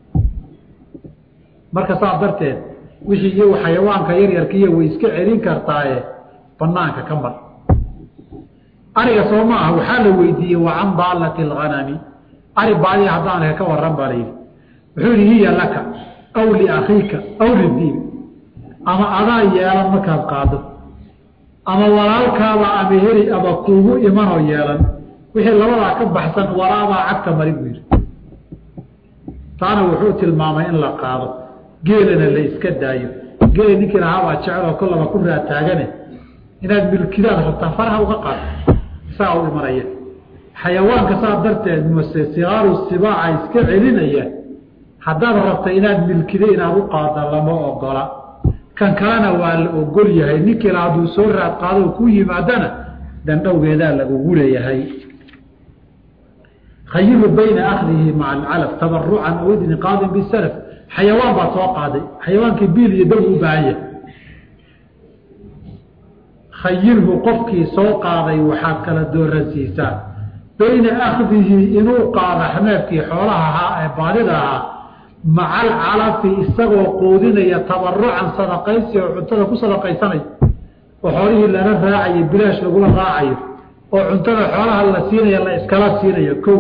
marka saas darteed wixii iyagu xayawaanka yaryarkiiyo way iska celin kartaaye banaanka ka mar ariga soo ma ah waxaa la weydiiyey wa can daalati alghanami ari baadiya haddaanaka ka waran baa layidhi wuxuu yihi hiya laka aw liakhiika aw lidiin ama adaa yeelan markaad qaado ama walaalkaaba ama heli ama kuugu imanoo yeelan wixii labadaa ka baxsan waraabaa cagta mari buu yidhi taana wuxuu tilmaamay in la qaado geelana la iska daayo geela ninkii lahaabaa jeceloo kollaba ku raataagane inaad milkidaad rabtaa faraha uga qaado saa u imanaya xayawaanka saa darteed mase sikaaru sibaaca iska celinaya haddaad rabta inaad milkida inaad u qaada lama ogola kan kalena waa la ogol yahay ninkii la hadduu soo raad qaado ku yimaadana dandhowgeedaa lagugu leeyahay khayiru bayna akhdihi maca alcalaf tabarucan aw idniqaadin bisalaf xayawaan baa soo qaaday xayawaankii biil iyo daw u baahan yahay khayirhu qofkii soo qaaday waxaad kala dooransiisaa bayna akhdihi inuu qaado xameefkii xoolaha ahaa ee baadida ahaa maca alcalafi isagoo quudinaya tabarucan sadaqaysi oo cuntada ku sadaqaysanaya oo xoolihii lala raacayo bilaash lagula raacayo oo cuntada xoolaha la siinaya la iskala siinayo ko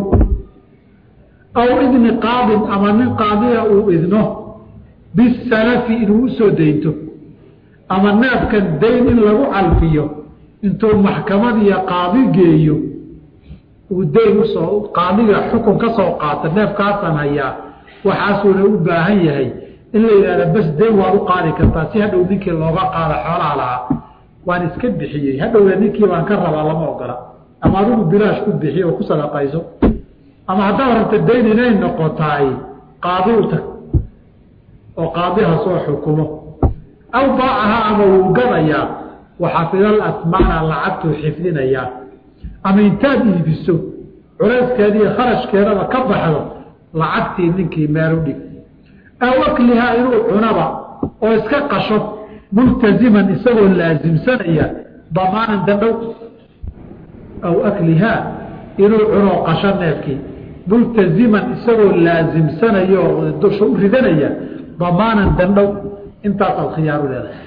aw idni qaadin ama nin qaadiya uu idno bisalafi inuu usoo daynto ama neefkan dayn in lagu calfiyo intuu maxkamad iyo qaadi geeyo uu dayn usoo qaadiga xukun ka soo qaato neefkaasaan hayaa waxaasuuna u baahan yahay in la yidhahda bas dayn waad u qaadi kartaa si hadhow ninkii looga qaado xoolaha lahaa waan iska bixiyey hadhowna ninkii baan ka rabaa lama ogola ama adigu bilaash ku bixiy oo ku sadaqayso ama haddaad rabta dayn inay noqotaay qaadi u tag oo qaadiha soo xukumo aw baacaha ama wuu gadayaa waxafidal asmaana lacagtuu xifdinayaa ama intaad iibiso culayskeediiyo kharashkeedaba ka baxdo lacagtii ninkii meel u dhig aw aklihaa inuu cunaba oo iska qasho multaziman isagoo laasimsanaya damaanan dandhow aw aklihaa inuu cunoo qasho neefkii multaziman isagoo laasimsanaya oo dusha u ridanaya damaanan dandhow intaas aad khiyaaru leedahay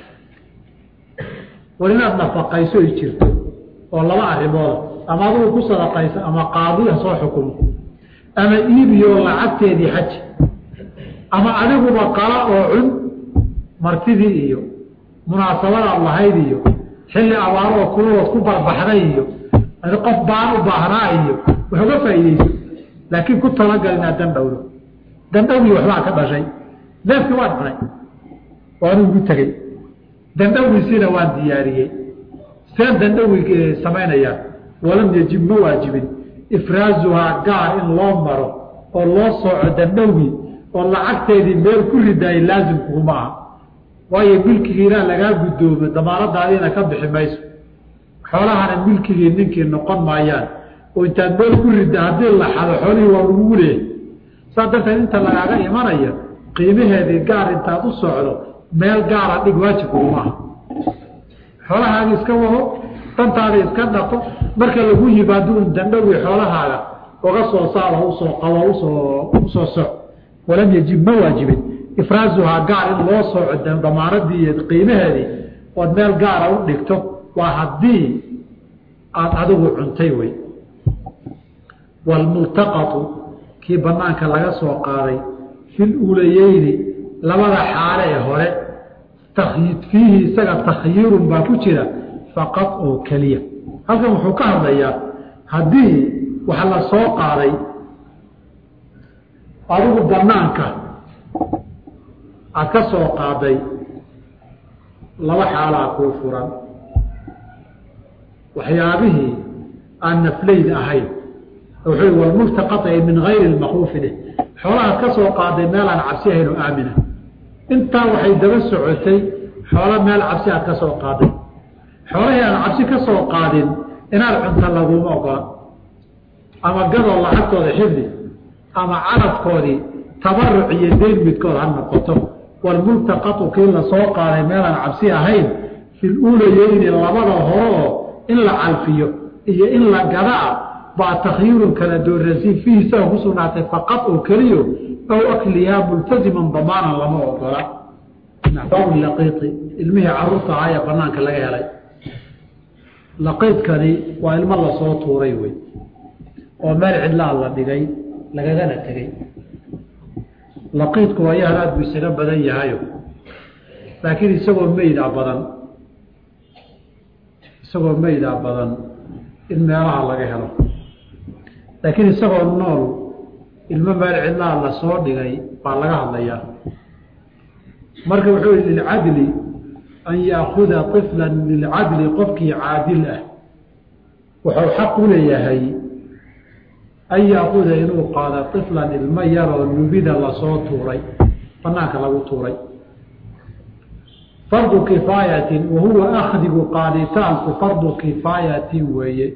war inaad nafaqayso ay jirto oo laba arrimooda ama adigu ku sadaqaysa ama qaadiya soo xukumo ama iibiyo lacagteedii xaji ama adiguba qala oo cun martidii iyo munaasabadaad lahayd iyo xilli abaaroo kuladood ku barbaxday iyo qof baan u baahnaa iyo wax uga faa'iideyso laakiin ku talagal inaad dandhowdo dandhowgii waxbaa ka dhashay neefkii waan cunay waanu igu tegey dandhowgiisiina waan diyaariyey seen dandhowgi samaynayaa walam yajib ma waajibin ifraazuhaa gaar in loo maro oo loo sooco dandhowgii oo lacagteedii meel ku ridaayay laasimkuguma aha waayo milkigii ilaa lagaa guddoomo damaanadaadiina ka bixi mayso xoolahana milkigii ninkii noqon maayaan oo intaad meel ku ridda haddii la xado xoolihii waa lagugu leeyahy saas darteed inta lagaaga imanaya qiimaheedii gaar intaad u socdo meel gaara dhig waajibkuguma aha xoolahaagi iska wado dantaada iska dhaqo marka lagu yimaado un dandhowii xoolahaaga uga soo saaro usoo qabo usoo usoo soc walam yajib ma waajibin ifraazuhaa gaar in loo sooco damaanadii iyo qiimaheedii ood meel gaara u dhigto waa haddii aada adigu cuntay wey waalmultaqatu kii banaanka laga soo qaaday fil uulayeyni labada xaale ee hore fiihi isaga takhyiirun baa ku jira faqad oo keliya halkan wuxuu ka hadlayaa haddii waxa la soo qaaday adigu banaanka aad ka soo qaaday laba xaalaa kuu furan waxyaabihii aan naflayd ahayn wuxuu walmultaqata min gayri lmakuufi dheh xoolahaad ka soo qaaday meel aan cabsi ahayn oo aamina intaa waxay daba socotay xoolo meel cabsi aad ka soo qaaday xoolahii aan cabsi ka soo qaadin inaad cunta laguma ogola ama gadoo lacagtooda xifdi ama carabkoodii tabaruc iyo deyn midkood ha noqoto walmultaqatu kii la soo qaaday meelaan cabsi ahayn fil uulayeyni labada hore oo in la calfiyo iyo in la gadaa baa takhyiirun kala doorasiin fiihi isaga ku sugnaatay faqad oo keliyo ow akliyaa multaziman damaanan lama ogola laqiiqi ilmihii caruurta ahaa ee banaanka laga helay laqiidkani waa ilmo lasoo tuuray wey oo meel cidlaa la dhigay lagagana tegey laqiidku waayahan aada buu isaga badan yahayo laakiin isagoo meydaa badan isagoo meydaa badan in meelaha laga helo laakiin isagoo nool ilmo meel cidlaa lasoo dhigay baa laga hadlayaa marka wuxuu yihi lilcadli an yaakuda طifla lilcadli qofkii caadil ah wuxuu xaq u leeyahay an yaakuda inuu qaado طiflan ilmo yaroo nubida lasoo tuuray banaanka lagu tuuray fardu kifaayatin wahuwa akhdigu qaaditaanku fardu kifaayatin weeye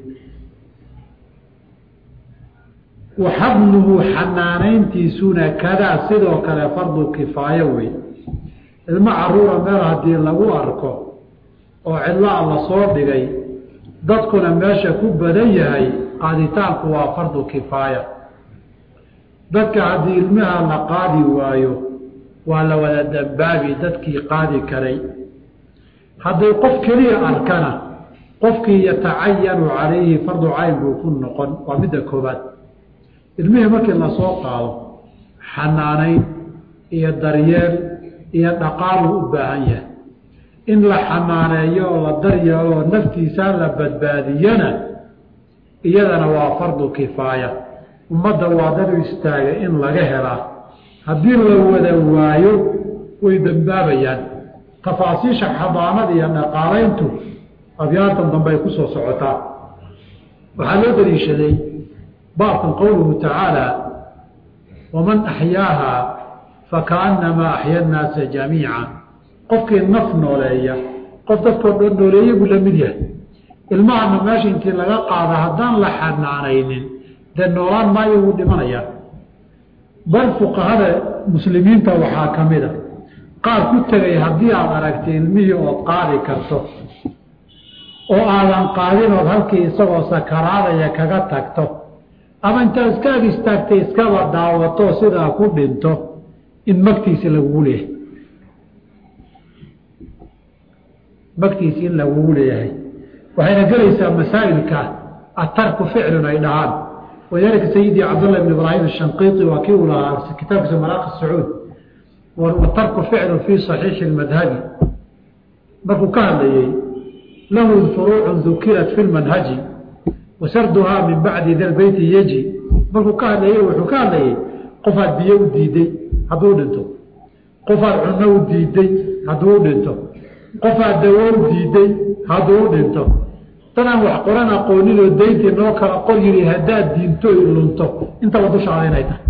waxabnuhu xanaanayntiisuna kadaa sidoo kale fardu kifaayo wey ilmo caruura meel haddii lagu arko oo cidlaa lasoo dhigay dadkuna meesha ku badan yahay qaaditaanku waa fardu kifaaya dadka haddii ilmaha la qaadi waayo waa la wada dambaabi dadkii qaadi karay hadday qof keliya arkana qofkii yatacayanu calayhi fardu cayn buu ku noqon waa midda koobaad ilmihii markii lasoo qaado xanaanayn iyo daryeel iyo dhaqaaluu u baahan yahay in la xanaaneeyo oo la daryeelo oo naftiisaa la badbaadiyana iyadana waa fardu kifaaya ummadda waa dad u istaaga in laga helaa haddii la wada waayo way dambaabayaan tafaasiisha xadaanada iyo dhaqaalayntu abyaatan dambe ay ku soo socotaa waxaa loo daliishaday baabkan qowluhu tacaala waman axyaaha fakaannamaa axya annaasa jamiica qofkii naf nooleeya qof dadkoo dhan nooleeya buu la mid yahay ilmahana meesha intii laga qaada haddaan la xanaanaynin dee noolaan maayo wuu dhimanayaa bal fuqahada muslimiinta waxaa ka mid a qaar ku tegay haddii aad aragtay ilmihii ood qaadi karto oo aadan qaadin ood halkii isagoo sakaraadaya kaga tagto ama intaad iska ag istaagtay iskaba daawato sidaa ku dhinto in magtiisi lagugu leeyahay magtiisi in lagugu leeyahay waxayna gelaysaa masaa'ilka atarku ficlun ay dhahaan walidaalika sayidii cabdullah ibn ibraahim ashanqiiti waa kii uu lahaa kitaabkiisa maraaqi sacuud watarku ficlun fii saxiixi lmadhabi markuu ka hadlayey lahu furuucun dukirat fi lmanhaji wasarduhaa min bacdi da beyti yeji markuu ka hadlayey wuxuu ka hadlayey qofaad biyo u diiday hadduu dhinto qofaad cunno u diiday hadduu dhinto qofaad dawo u diiday hadduu dhinto dadaan wax qoran aqooninoo dayntii noo kala qor yiri haddaad diinto lunto intaba dushaada inay tahay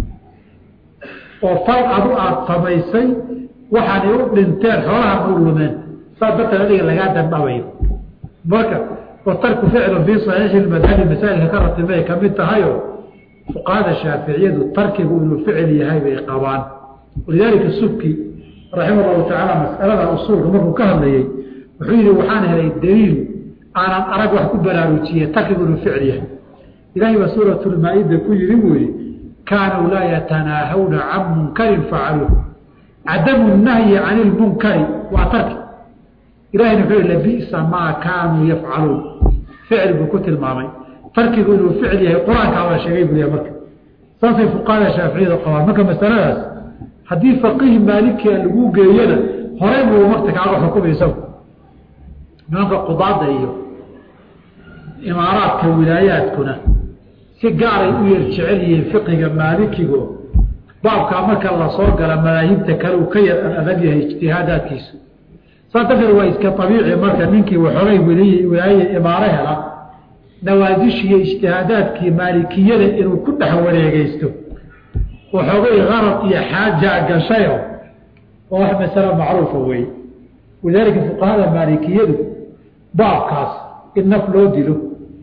oo fal adu aada samaysay waxaanay u dhinteen xoolahan u lumeen saas darteed adiga lagaa dandhabayo marka watarku ficlu fii saxiixi madhabi masaa'ilka ka ratibay ka mid tahayo fuqahada shaaficiyadu tarkigu inuu ficil yahay bay qabaan walidaalika subki raxima allahu tacaala mas'alada usuulka markuu ka hadlayey wuxuu yihi waxaan helay daliil aanan arag wax ku baraarujiye tarkigu inuu ficil yahay ilahay baa suuratulmaa-ida ku yidhi buu yihi kaanuu laa yatanaahawna can munkarin facaluuh cadamu nahyi cani lmunkari waa tarki ilahayna wuxuu yihi labisa maa kaanuu yafcaluun ficil buu ku tilmaamay tarkigu inuu ficil yahay qur-aankaa waa sheegay buliya marka saasay fuqahada shaaficiyada qabaan marka masaladaas haddii faqiih maalikia lagu geeyana horey buu marta kaaga xukumay isagu nimanka qudaada iyo imaaraadka wilaayaadkuna si gaaray u yar jecel yihiin fiqiga maalikigo baabkaa marka lasoo gala madaahibta kale uu ka yar adag yahay ijtihaadaadkiisu saas darteed waa iska abiici marka ninkii waxoogay weliy wilaaye imaaro hela nawaasishiiyo ijtihaadaadkii maalikiyada inuu ku dhex wareegeysto waxoogay qarad iyo xaaja gashayo oo wax masalo macruufa wey walidaalika fuqahada maalikiyadu baabkaas in naf loo dilo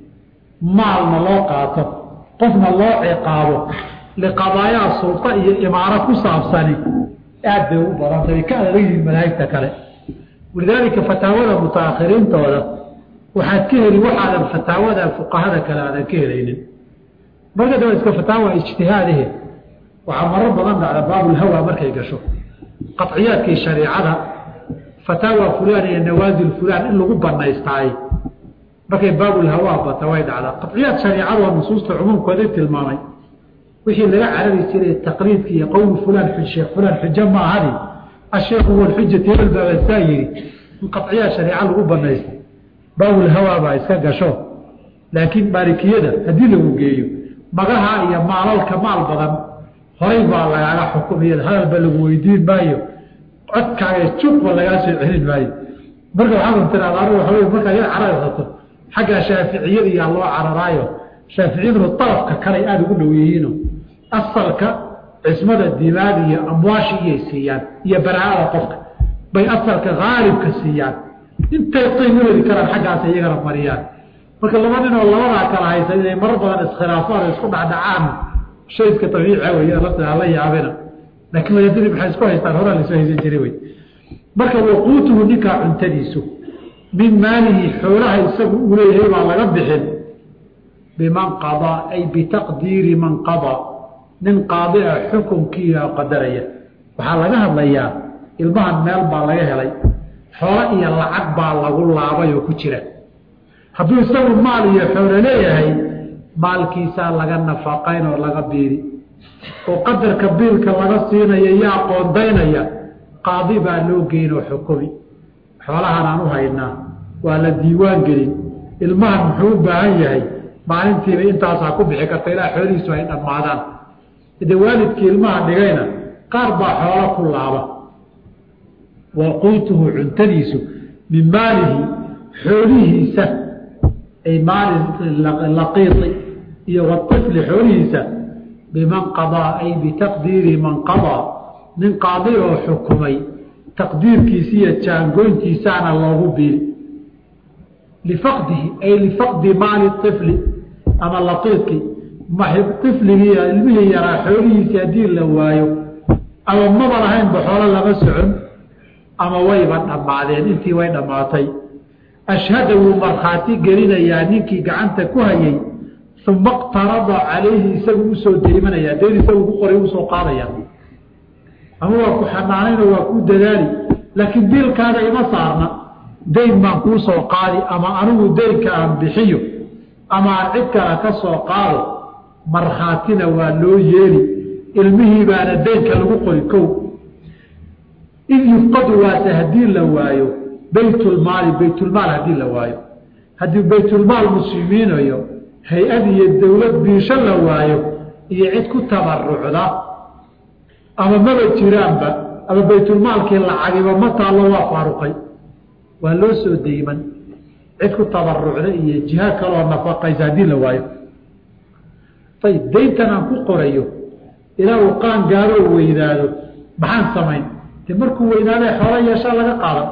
maalna loo qaato qofna loo ciqaabo liqadaayaa sulta iyo imaaro ku saabsani aad bay u badanta way ka adag yihiin madaahibta kale walidaalika fataawada mutaakhiriintooda waxaad ka heli waxaadan fataawada fuqahada kale aadan ka helaynin marka daba iska fataawa ijtihaadahe waxaa marar badan dhacda baabulhawa markay gasho qaciyaadkii shariicada fataawa fulaan iyo nawaasil fulaan in lagu banaystaay markay baabulhawa bata way dhacdaa qaciyaad shariicadoo nusuusta cumuumkooda tilmaamay wixii laga carari jiray taqliidka iyo qowl fulaan sheekh fulaan xujo ma ahani asheekhu walxujati hebel baabasaa yidhi in qaciyaad shariica lagu banaysta baabulhawa baa iska gasho laakiin maalikiyada haddii lagu geeyo magaha iyo maalalka maal badan horay baa lagaaga xukumiyada hadalba lagu weydiin maayo codkaaga jubba lagaa soo celin maayo marka waxaad tiraada anigu waxa wey markaa yar cararsato xagga shaaficiyada iyaa loo cararaayo shaaficiyaduna dalafka kaley aada ugu dhow yihiino asalka cismada dimaag iyo amwaashi iyay siiyaan iyo baraa'ada qofka bay asalka haalibka siiyaan intay qiim u heli karaan xaggaas iyagana mariyaan marka laba nin oo labadaa kala haysa inay marar badan iskhilaafaan o isku dhacdhacaan shay iska abiica wey lafta hala yaabina laakiin layadadii maxay isku haystaan horaa laisoo haysan jiray wey marka waquutuhu ninkaa cuntadiisu min maalihi xoolaha isagu uu leeyahay baa laga bixin biman qadaa ay bitaqdiiri man qadaa nin qaadi ah xukunkiia qadaraya waxaa laga hadlayaa ilmahan meel baa laga helay xoolo iyo lacag baa lagu laabay oo ku jira hadduu isagu maal iyo xoolo leeyahay maalkiisaa laga nafaqayn oo laga biiri oo qadarka biilka laga siinaya yaa qoondaynaya qaadi baa loo geynoo xukumi xoolahan aan u haynaa waa la diiwaan gelin ilmahan muxuu u baahan yahay maalintiiba intaasaa ku bixi karta ilaa xoolihiisu ay dhammaadaan de waalidkii ilmaha dhigayna qaar baa xoolo ku laaba waquutuhu cuntadiisu min maalihi xoolihiisa ay maali laqiiti iyo waifli xoolihiisa biman qadaa ay bitaqdiiri man qadaa nin qaadi oo xukumay taqdiirkiisi iyo jaangoyntiisaana loogu biili lifaqdihi ay lifaqdi maali ifli ama laqiidki ifligii ilmihii yaraa xoolihiisii haddii la waayo ama maba lahaynba xoolo lama socon ama wayba dhammaadeen intii way dhammaatay ashhada wuu markhaati gelinayaa ninkii gacanta ku hayay uma qtarada calayhi isagu usoo deymanaya dayn isagu ku qoray usoo qaadaya ama waa ku xanaanayno waa ku dadaali laakiin biilkaaga ima saarna dayn baan kuu soo qaadi ama anigu daynka aan bixiyo ama aan cid kale ka soo qaado markhaatina waa loo yeeli ilmihii baana daynka lagu qori kow id yufqadu waase haddii la waayo baytulmaali baytulmaal haddii la waayo haddii baytulmaal muslimiinayo hay-ad iyo dowlad biisho la waayo iyo cid ku tabarucda ama maba jiraanba ama baytulmaalkii lacagiba ma taallo waa faaruqay waa loo soo deyman cid ku tabarucda iyo jiha kaloo nafaqaysa haddii la waayo ayib dayntan aan ku qorayo ilaa uu qaan gaaroo weynaado maxaan samayn de markuu weynaada xoola yeeshaa laga qaadan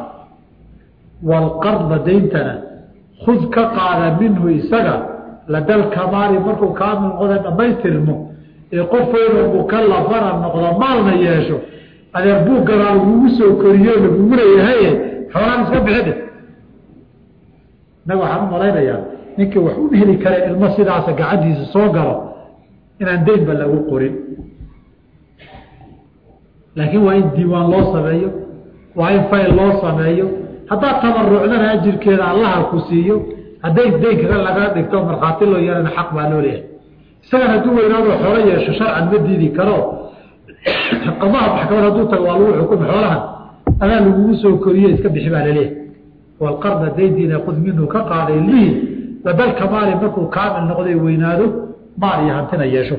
walqarda dayntana khud ka qaada minhu isaga ladal kamaali markuu kaamil noqda dhammaystirmo ee qof weynoo mukalafana noqdo maalna yeesho adeer buugganaa lagugu soo koriyo lagugu leeyahaye xoolaan iska bixide innaga waxaan u malaynayaa ninkii wax u heli kara ilmo sidaasa gacantiisa soo galo inaan daynba lagu qorin laakiin waa in diiwaan loo sameeyo waa in fayl loo sameeyo haddaad tabarucdana ajirkeeda allaha ku siiyo hadday daynkaga laga dhigto markhaati loo yeelana xaq baa loo leeyahay isagan hadduu weynaadoo xoolo yeesho sharcan ma diidi karo qadaha maxkamad hadduu tago waa lagu xukumi xoolahan adaa lagugu soo koriyo iska bixi baa laleeyahay walqarda dayntiina qud minhu ka qaaday lihi ladalka maali markuu kaamil noqday weynaado maal iyo hantina yeesho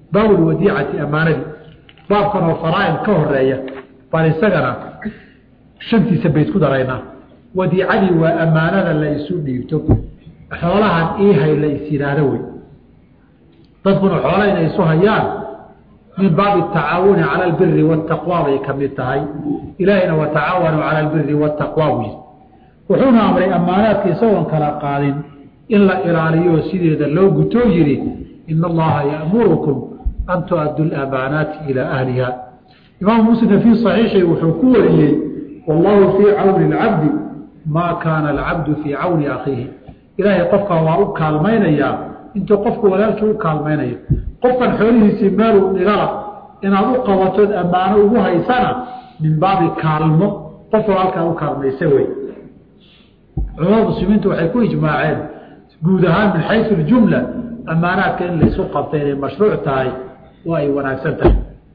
baabulwadiicati ammaanadii baabkan oo faraa'id ka horeeya baan isagana shantiisa bayd ku daraynaa wadiicadii waa ammaanada la isu dhiibto xoolahan iihay la is yidhaahdo wey dadkuna xoola inay isu hayaan min baabi tacaawuni cala albiri waataqwa bay ka mid tahay ilaahayna watacaawanuu cala albiri waataqwa buu yidhi wuxuuna amray ammaanaadka isagoon kala qaadin in la ilaaliyo sideeda loo gutoo yidhi ina allaha ya'murukum an tu'addu lamaanaati ilaa ahliha imaamu muslimka fii saxiixi wuxuu ku wariyey wallahu fii cawni alcabdi maa kaana alcabdu fii cawni akhiihi ilaahay qofka waa u kaalmaynayaa intuu qofku walaalkii u kaalmaynayo qofkan xoolihiisii meeluu dhigala inaad u qabatood ammaano ugu haysana min baabi kaalmo qof walaalkaa u kaalmaysa wey culamada muslimiintu waxay ku ijmaaceen guud ahaan min xayu ljumla ammaanaadka in laysu qabta inay mashruuc tahay oo ay wanaagsan tahay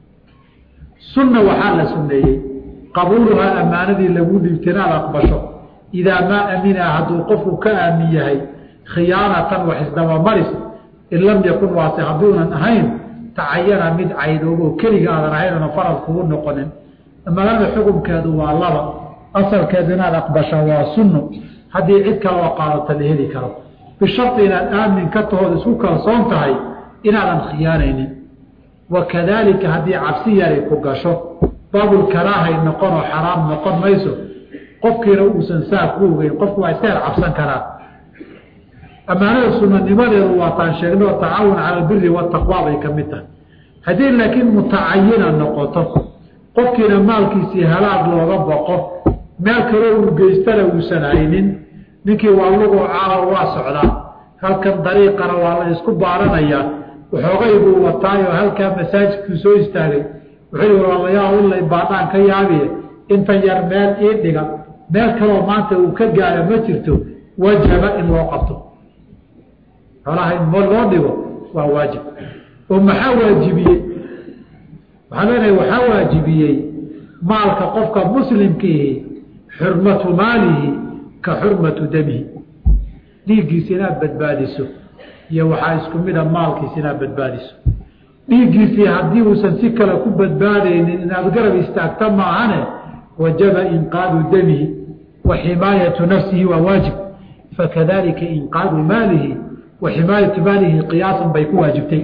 sunna waxaa la sunneeyey qabuuluhaa ammaanadii lagu dhiibta inaad aqbasho idaa maa amina hadduu qofku ka aamin yahay khiyaanatan wax isdabamaris in lam yakun waase hadduunan ahayn tacayana mid caydoobo keliga aadan ahayn oona farad kugu noqonin ammaanada xukunkeedu waa laba asalkeedu inaad aqbasha waa sunno haddii cid kale oo qaadata la heli karo bisharti inaad aamin ka tahood isku kalsoon tahay inaadan khiyaanaynin wakadaalika haddii cabsi yari ku gasho baabulkaraahay noqon oo xaraam noqon mayso qofkiina uusan saa ku ogeyn qofku waa iska yar cabsan karaa ammaanada sunanimadeedu waataan sheegnay oo tacaawun cala albiri wataqwa bay ka mid tahay haddii laakiin mutacayina noqoto qofkiina maalkiisii halaag looga boqo meel kaloo uu geystana uusan haynin ninkii waa lugoo caala waa socdaa halkan dariiqana waa la isku baaranayaa waxoogay buu wataayoo halkaa masaajidkuu soo istaagay wuxuu i walaalayaal ilay baadhaan ka yaabiye inta yar meel ii dhiga meel kaloo maanta uu ka gaara ma jirto wajaba in loo qabto xoolaha in mo loo dhigo waa waajib oo maxaa waajibiyey waxaa leenahay waxaa waajibiyey maalka qofka muslimkiihi xurmatu maalihi ka xurmatu damihi dhiiggiisa inaad badbaadiso iyo waxaa isku mida maalkiisa inaad badbaadiso dhiiggiisii haddii uusan si kale ku badbaadaynin inaad garab istaagta maahane wajaba inqaadu damihi wa ximaayatu nafsihi waa waajib fakadalika inqaadu maalihi wa ximaayatu maalihi qiyaasan bay ku waajibtay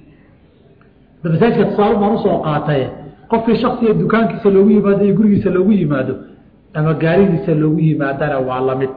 masaajidka tusaale baan usoo qaataye qofkii shaksiga dukaankiisa loogu yimaado iyo gurigiisa loogu yimaado ama gaaridiisa loogu yimaadana waa lamid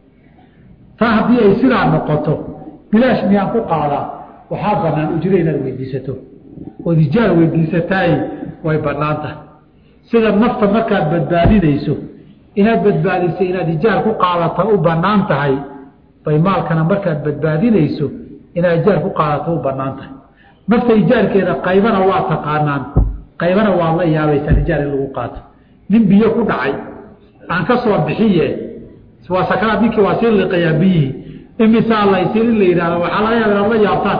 taa haddii ay sidaa noqoto bilaash miyaan ku qaadaa waxaa banaan ujro inaad weydiisato ood ijaar weydiisataay way banaan tahay sida nafta markaad badbaadinayso inaad badbaadiso inaad ijaar ku qaadata u banaan tahay bay maalkana markaad badbaadinayso inaad ijaar ku qaadata u banaan tahay nafta ijaarkeeda qaybana waa taqaanaan qaybana waad la yaabaysaan ijaar in lagu qaato nin biyo ku dhacay aan ka soo bixiye waa sakaraad ninkii waa sii liqayaa biyihii imisaa laysiin in la yidhahdo waxaa laga yaaba inaad la yaabtaan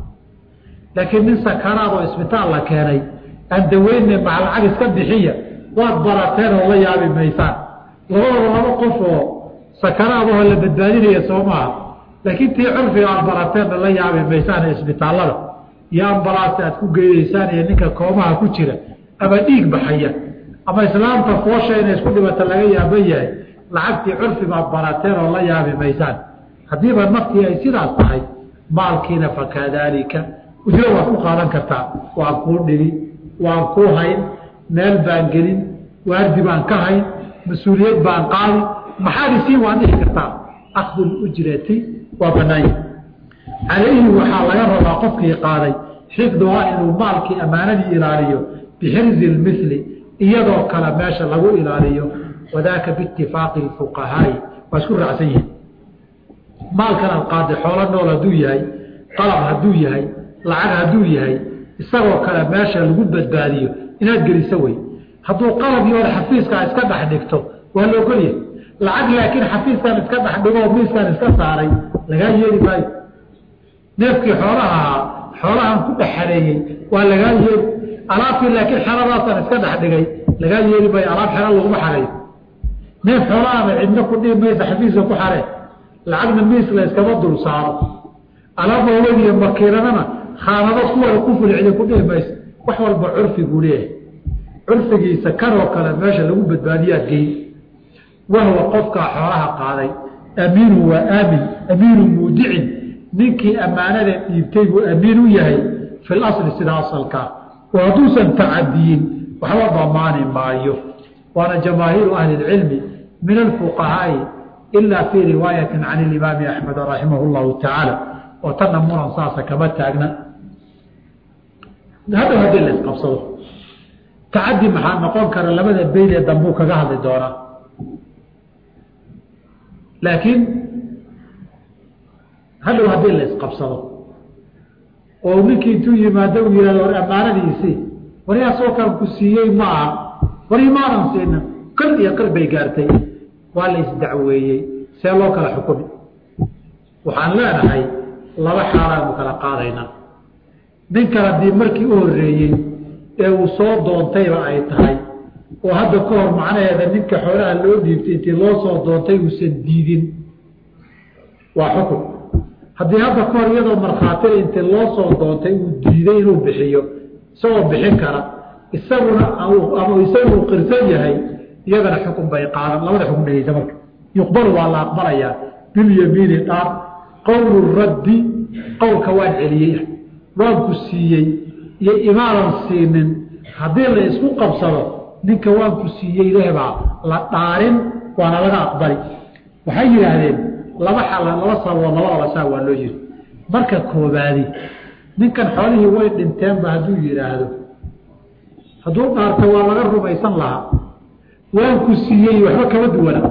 laakiin nin sakaraad oo isbitaal la keenay aan daweyne maca lacag iska bixiya waad barateen oo la yaabi maysaan labadaba laba qof oo sakaraadahoo la badbaadinaya soo maaha laakiin tii curfiga aad barateenna la yaabi maysaan isbitaallada iyo ambalaasta aad ku geynaysaan iyo ninka koomaha ku jira ama dhiig baxaya ama islaamta foosha inay isku dhibata laga yaaban yahay lacagtii curfibaad barateen oo la yaabi maysaan haddiiba naftii ay sidaas tahay maalkiina fakadaalika ujro waad ku qaadan kartaa waan kuu dhigi waan kuu hayn meel baan gelin waardi baan ka hayn mas-uuliyad baan qaadi maxaad isiin waan dhihi kartaa akdu lujrati waa banaanya calayhi waxaa laga rabaa qofkii qaaday xifduhaa inuu maalkii ammaanadii ilaaliyo bixirzi lmili iyadoo kale meesha lagu ilaaliyo wadaaka biitifaaqi fuqahaai waa isku raacsan yihin maalkan aad qaaday xoolo nool hadduu yahay qalab hadduu yahay lacag hadduu yahay isagoo kale meesha lagu badbaadiyo inaad geliso wey hadduu qalab iyo xafiiskaa iska dhex dhigto waa la ogolyahay lacag laakiin xafiiskan iska dhex dhigoo miiskan iska saaray lagaa yeeli maayo neefkii xoolaha ahaa xoolahan ku dhex xareeyey waa lagaa yeeli alaabtii laakiin xeradaasan iska dhex dhigay lagaa yeeli maayo alaab xero laguma xareeyo neef xoolahaaba cidna ku dhihi maysa xafiiska ku xaree lacagna miis la iskama dul saaro alaab waaweyn iyo makiinadana khaanado kuwada ku fulcida ku dhihi maysa wax walba curfiguu leeyahay curfigiisa kanoo kale meesha lagu badbaadiyaad gey wahwa qofkaa xoolaha qaaday amiinu waa aamin amiinu muudicin ninkii ammaanada dhiibtay buu amiin u yahay fi lasli sida asalkaa oo hadduusan tacadiyin waxba damaani maayo waana jamaahiiru ahli اlcilmi min alfuqahaai ila fii riwaayati can ilimaami axmed raximah اllahu tacaala oo tanna muran saasa kama taagna hadhow haddii la isqabsado tacadi maxaa noqon kara labada beyd ee dambuu kaga hadli doonaa laakiin hadhow haddii la isqabsado oo ninkii intuu yimaado uu yihahdo war ammaanadiisii waryaa soo kaan ku siiyey ma aha war imaanan siina qir iyo qir bay gaartay waa la isdacweeyey see loo kala xukumi waxaan leenahay laba xaalaanu kala qaadaynaa ninkan haddii markii u horreeyey ee uu soo doontayba ay tahay oo hadda ka hor macnaheeda ninka xoolaha loo dhiibtay intii loo soo doontay uusan diidin waa xukun haddii hadda ka hor iyadoo markhaatida intii loo soo doontay uu diiday inuu bixiyo isagoo bixin kara isaguna ama isagu uu qirsan yahay iyadana xukun bay qaadan labada xukun dhegeysa marka yuqbalu waa la aqbalayaa bilyamiini dhaar qowlu raddi qowlka waan celiyey waan ku siiyey iyo imaanan siinin haddii la isku qabsado ninka waan ku siiyey lehbaa la dhaarin waana laga aqbali waxay yidhaahdeen laba xal laba sababood labadaba saa waa loo yiri marka koobaadi ninkan xoolihii way dhinteenba hadduu yidhaahdo hadduu dhaarta waa laga rumaysan lahaa waan ku siiyey waxba kama duwana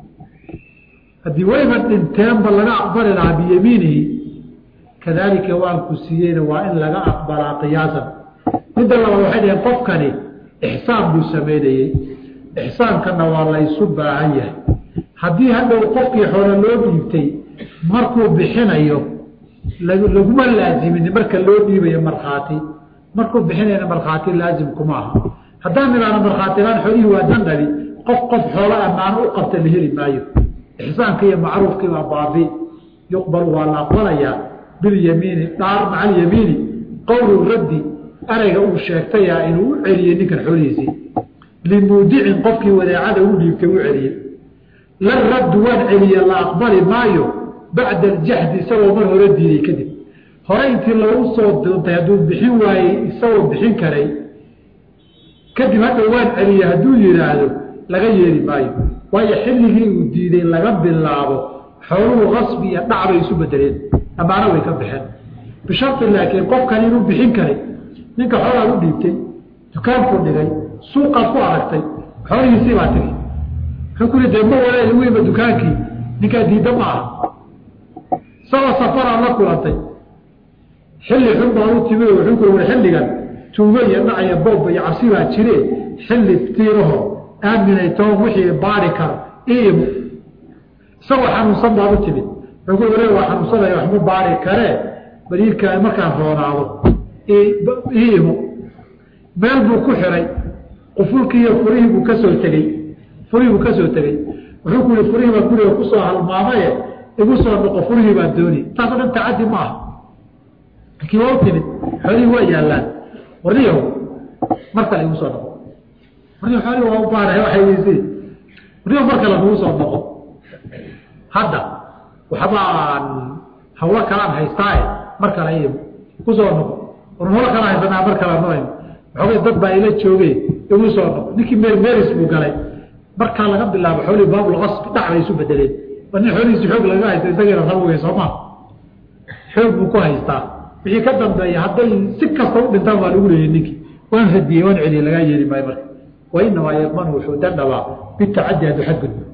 haddii wayba dhinteenba laga aqbali lahaa biyamiinihi kadaalika waan ku siiyeyna waa in laga aqbalaa qiyaasan midda labaad waxay dhaheen qofkani ixsaan buu sameynayey ixsaankanna waa laysu baahan yahay haddii hadhow qofkii xoolo loo dhiibtay markuu bixinayo laguma laazimin marka loo dhiibayo markhaati markuu bixinayna markhaati laazimkuma aha haddaan nidaana markhaatilaan xoolihii waa dandhabi qof qof xoolo ammaano u qabta la heli maayo ixsaanka iyo macruufkii waa baabi yuqbalu waa la aqbalayaa bilyamiini dhaar maca alyamiini qowlu raddi erayga uu sheegtaya inuu u celiyey ninkan xoolihiisii limuudicin qofkii wadeecada u dhiibtay u celiyey la raddu waan celiye la aqbali maayo bacda aljaxdi isagoo mar hore diiday kadib hore intii lagu soo doontay hadduu bixin waayey isagoo bixin karay kadib hadda waan celiye hadduu yidhaahdo laga yeeli maayo waayo xilligii uu diiday laga bilaabo xooluhu qasbi iyo dhac bay isu bedeleen ammaano way ka baxeen bisharti laakiin qofkan inuu bixin karay ninka xoolaad u dhiibtay dukaankuu dhigay suuqaad ku aragtay xoolihiisii baa tiri wuxuu ku dee ma walaal weyba dukaankii ninkaa diidda ma aha isagoo safaraad la kulantay xilli xun baa u timi wuxuu ku war xilligan tuugo iyo dhac iyo boob iyo cabsi baa jire xilli tiiraho aaminay toon wixii baari karo iimo isagoo xanuunsan baad u timid wuxuu ku ware waa xanuunsanaya waxma baari karee baliilka markaan roonaado iimo meel buu ku xiray qufulkii iyo furihii buu ka soo tegey furihii buu ka soo tegey wuxuu ku yihi furihii baa guriga kusoo halmaamaye igu soo noqo furihii baa dooni taasoo dhan tacaddi ma aha laakiin waa u timid xoolihii waa yaallaan warniyahow mar kale igu soo noqo warniyo xoolihii waa u baarahay waxay weysay warniyahow mar kale nagu soo noqo hadda waxbaan hawlo kalaan haystaaye mar kale iimo kusoo noqo war hawlo kalaan haysanaa mar kale noyn waxoogay dad baa ila joogeen igu soo noqo ninkii meer meeris buu galay markaa laga bilaabo xoolihii baabulqasbi dhac bay isu bedeleen waa nin xoolihiisi xoog laga haysta isagiina rabogay sooma xoog buu ku haystaa wixii ka dambeeya hadday si kasta u dhintaan waa lagu leeyay ninkii waan radiyey waan celiyey lagaa yeeli maayo marka wa inamaa yadmanu wuxuu dandhabaa bitacaddi hadduu xadgudbo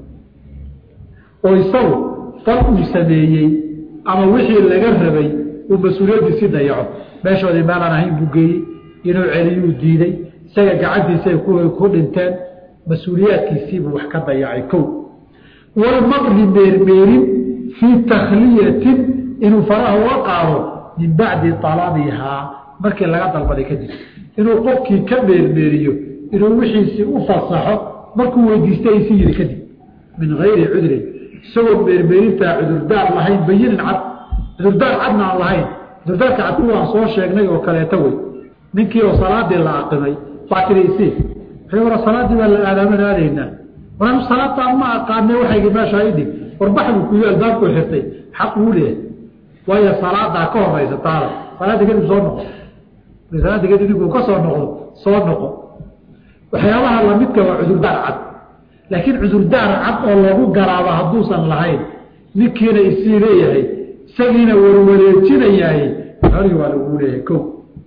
oo isagu fal uu sameeyey ama wixii laga rabay uu mas-uuliyaddiisii dayaco meeshoodii meelaan ahayn buu geeyey inuu celiyuu diiday isaga gacantiisay ku dhinteen mas-uuliyaadkiisiibuu wax ka dayacay kow walmaqri meermeerin fii takhliyatin inuu faraha uga qaado min bacdi alabihaa markii laga dalbaday kadib inuu qofkii ka meermeeriyo inuu wixiisii u fasaxo markuu weydiistay ay sii yiri kadib min gayri cudrin isagoo meermeerintaa cudurdaar lahayn bayinin cad cudurdaar cadna aan lahayn cudurdaarka cad kuwaan soo sheegnay oo kaleeto wey ninkii oo salaadii la aqimay baa tiri isii wuxuu wara salaaddii baa la aadaaman aadaynaa war salaadtaan ma aqaane waxaygi meeshaa idhig warbaxdu kuyo albaabku xirtay xaq uu leeyahay waayo salaadaa ka horeysa taada salaada kadib soo noqo salaada kadib ninkuu ka soo noqdo soo noqo waxyaabaha lamidka waa cudurdaar cad laakiin cudurdaar cad oo lagu garaabo hadduusan lahayn ninkiina isii leeyahay isagiina warwareejinayahay xolii waa lagu leeyahay ko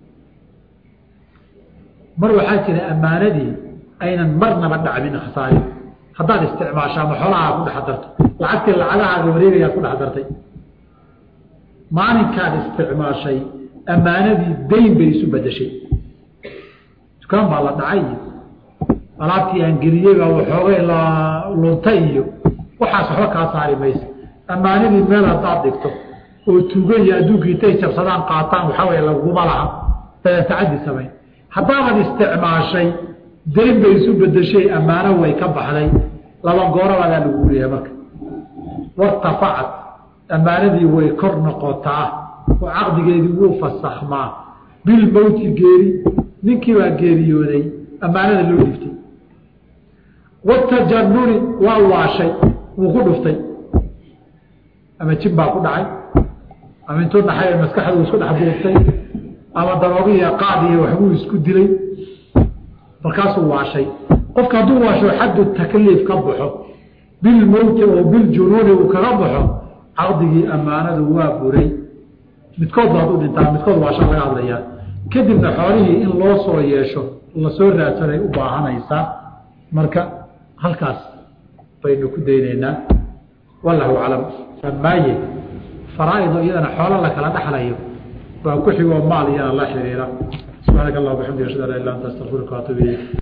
mar waxaa jira ammaanadii aynan marnaba dhacmin khasaarin haddaad isticmaasho ama xolahaa ku dhex darto lacagtii lacagahaaga wareegayaad ku dhex dartay maalinkaad isticmaashay ammaanadii dayn bay isu bedeshay dukaan baa la dhacay iyo alaabtii aan geliyey baa waxoogay la luntay iyo waxaas waxba kaa saari maysa ammaanadii meel haddaad dhigto oo tuuga iyo adduunkii intay jabsadaan qaataan waxaa wey laguma laha dadan tacaddi samayn haddaabaad isticmaashay dayn bay isu bedeshay ammaano way ka baxday laba goorabaadaa lagu leeyahay marka wartafacad ammaanadii way kor noqotaa oo caqdigeedii wuu fasakhmaa bilmowti geeri ninkii baa geeriyooday ammaanada loo dhiftay watajanuni waa waashay wuu ku dhuftay ama jin baa ku dhacay ama intuu dhaxay maskaxdu isku dhex buuftay ama daroogiiyo qaad iyo waxbuu isku dilay markaasuu waashay qofka hadduu waasho xaddu takliif ka baxo bilmowti oo biljunuuni uu kaga baxo caqdigii ammaanadu waa buray midkood baad u dhintaa midkood waasha laga hadlayaa kadibna xoolihii in loo soo yeesho lasoo raadsanay u baahanaysaa marka halkaas baynu ku daynaynaa wallahu aclam amaaye faraa'ido iyadana xoolo la kala dhexlayo baa ku xigoo maal iyana la xiriira subxaanaka allah bxamdi ashhadu an la ila anta astaqfiruka waatuub ilayk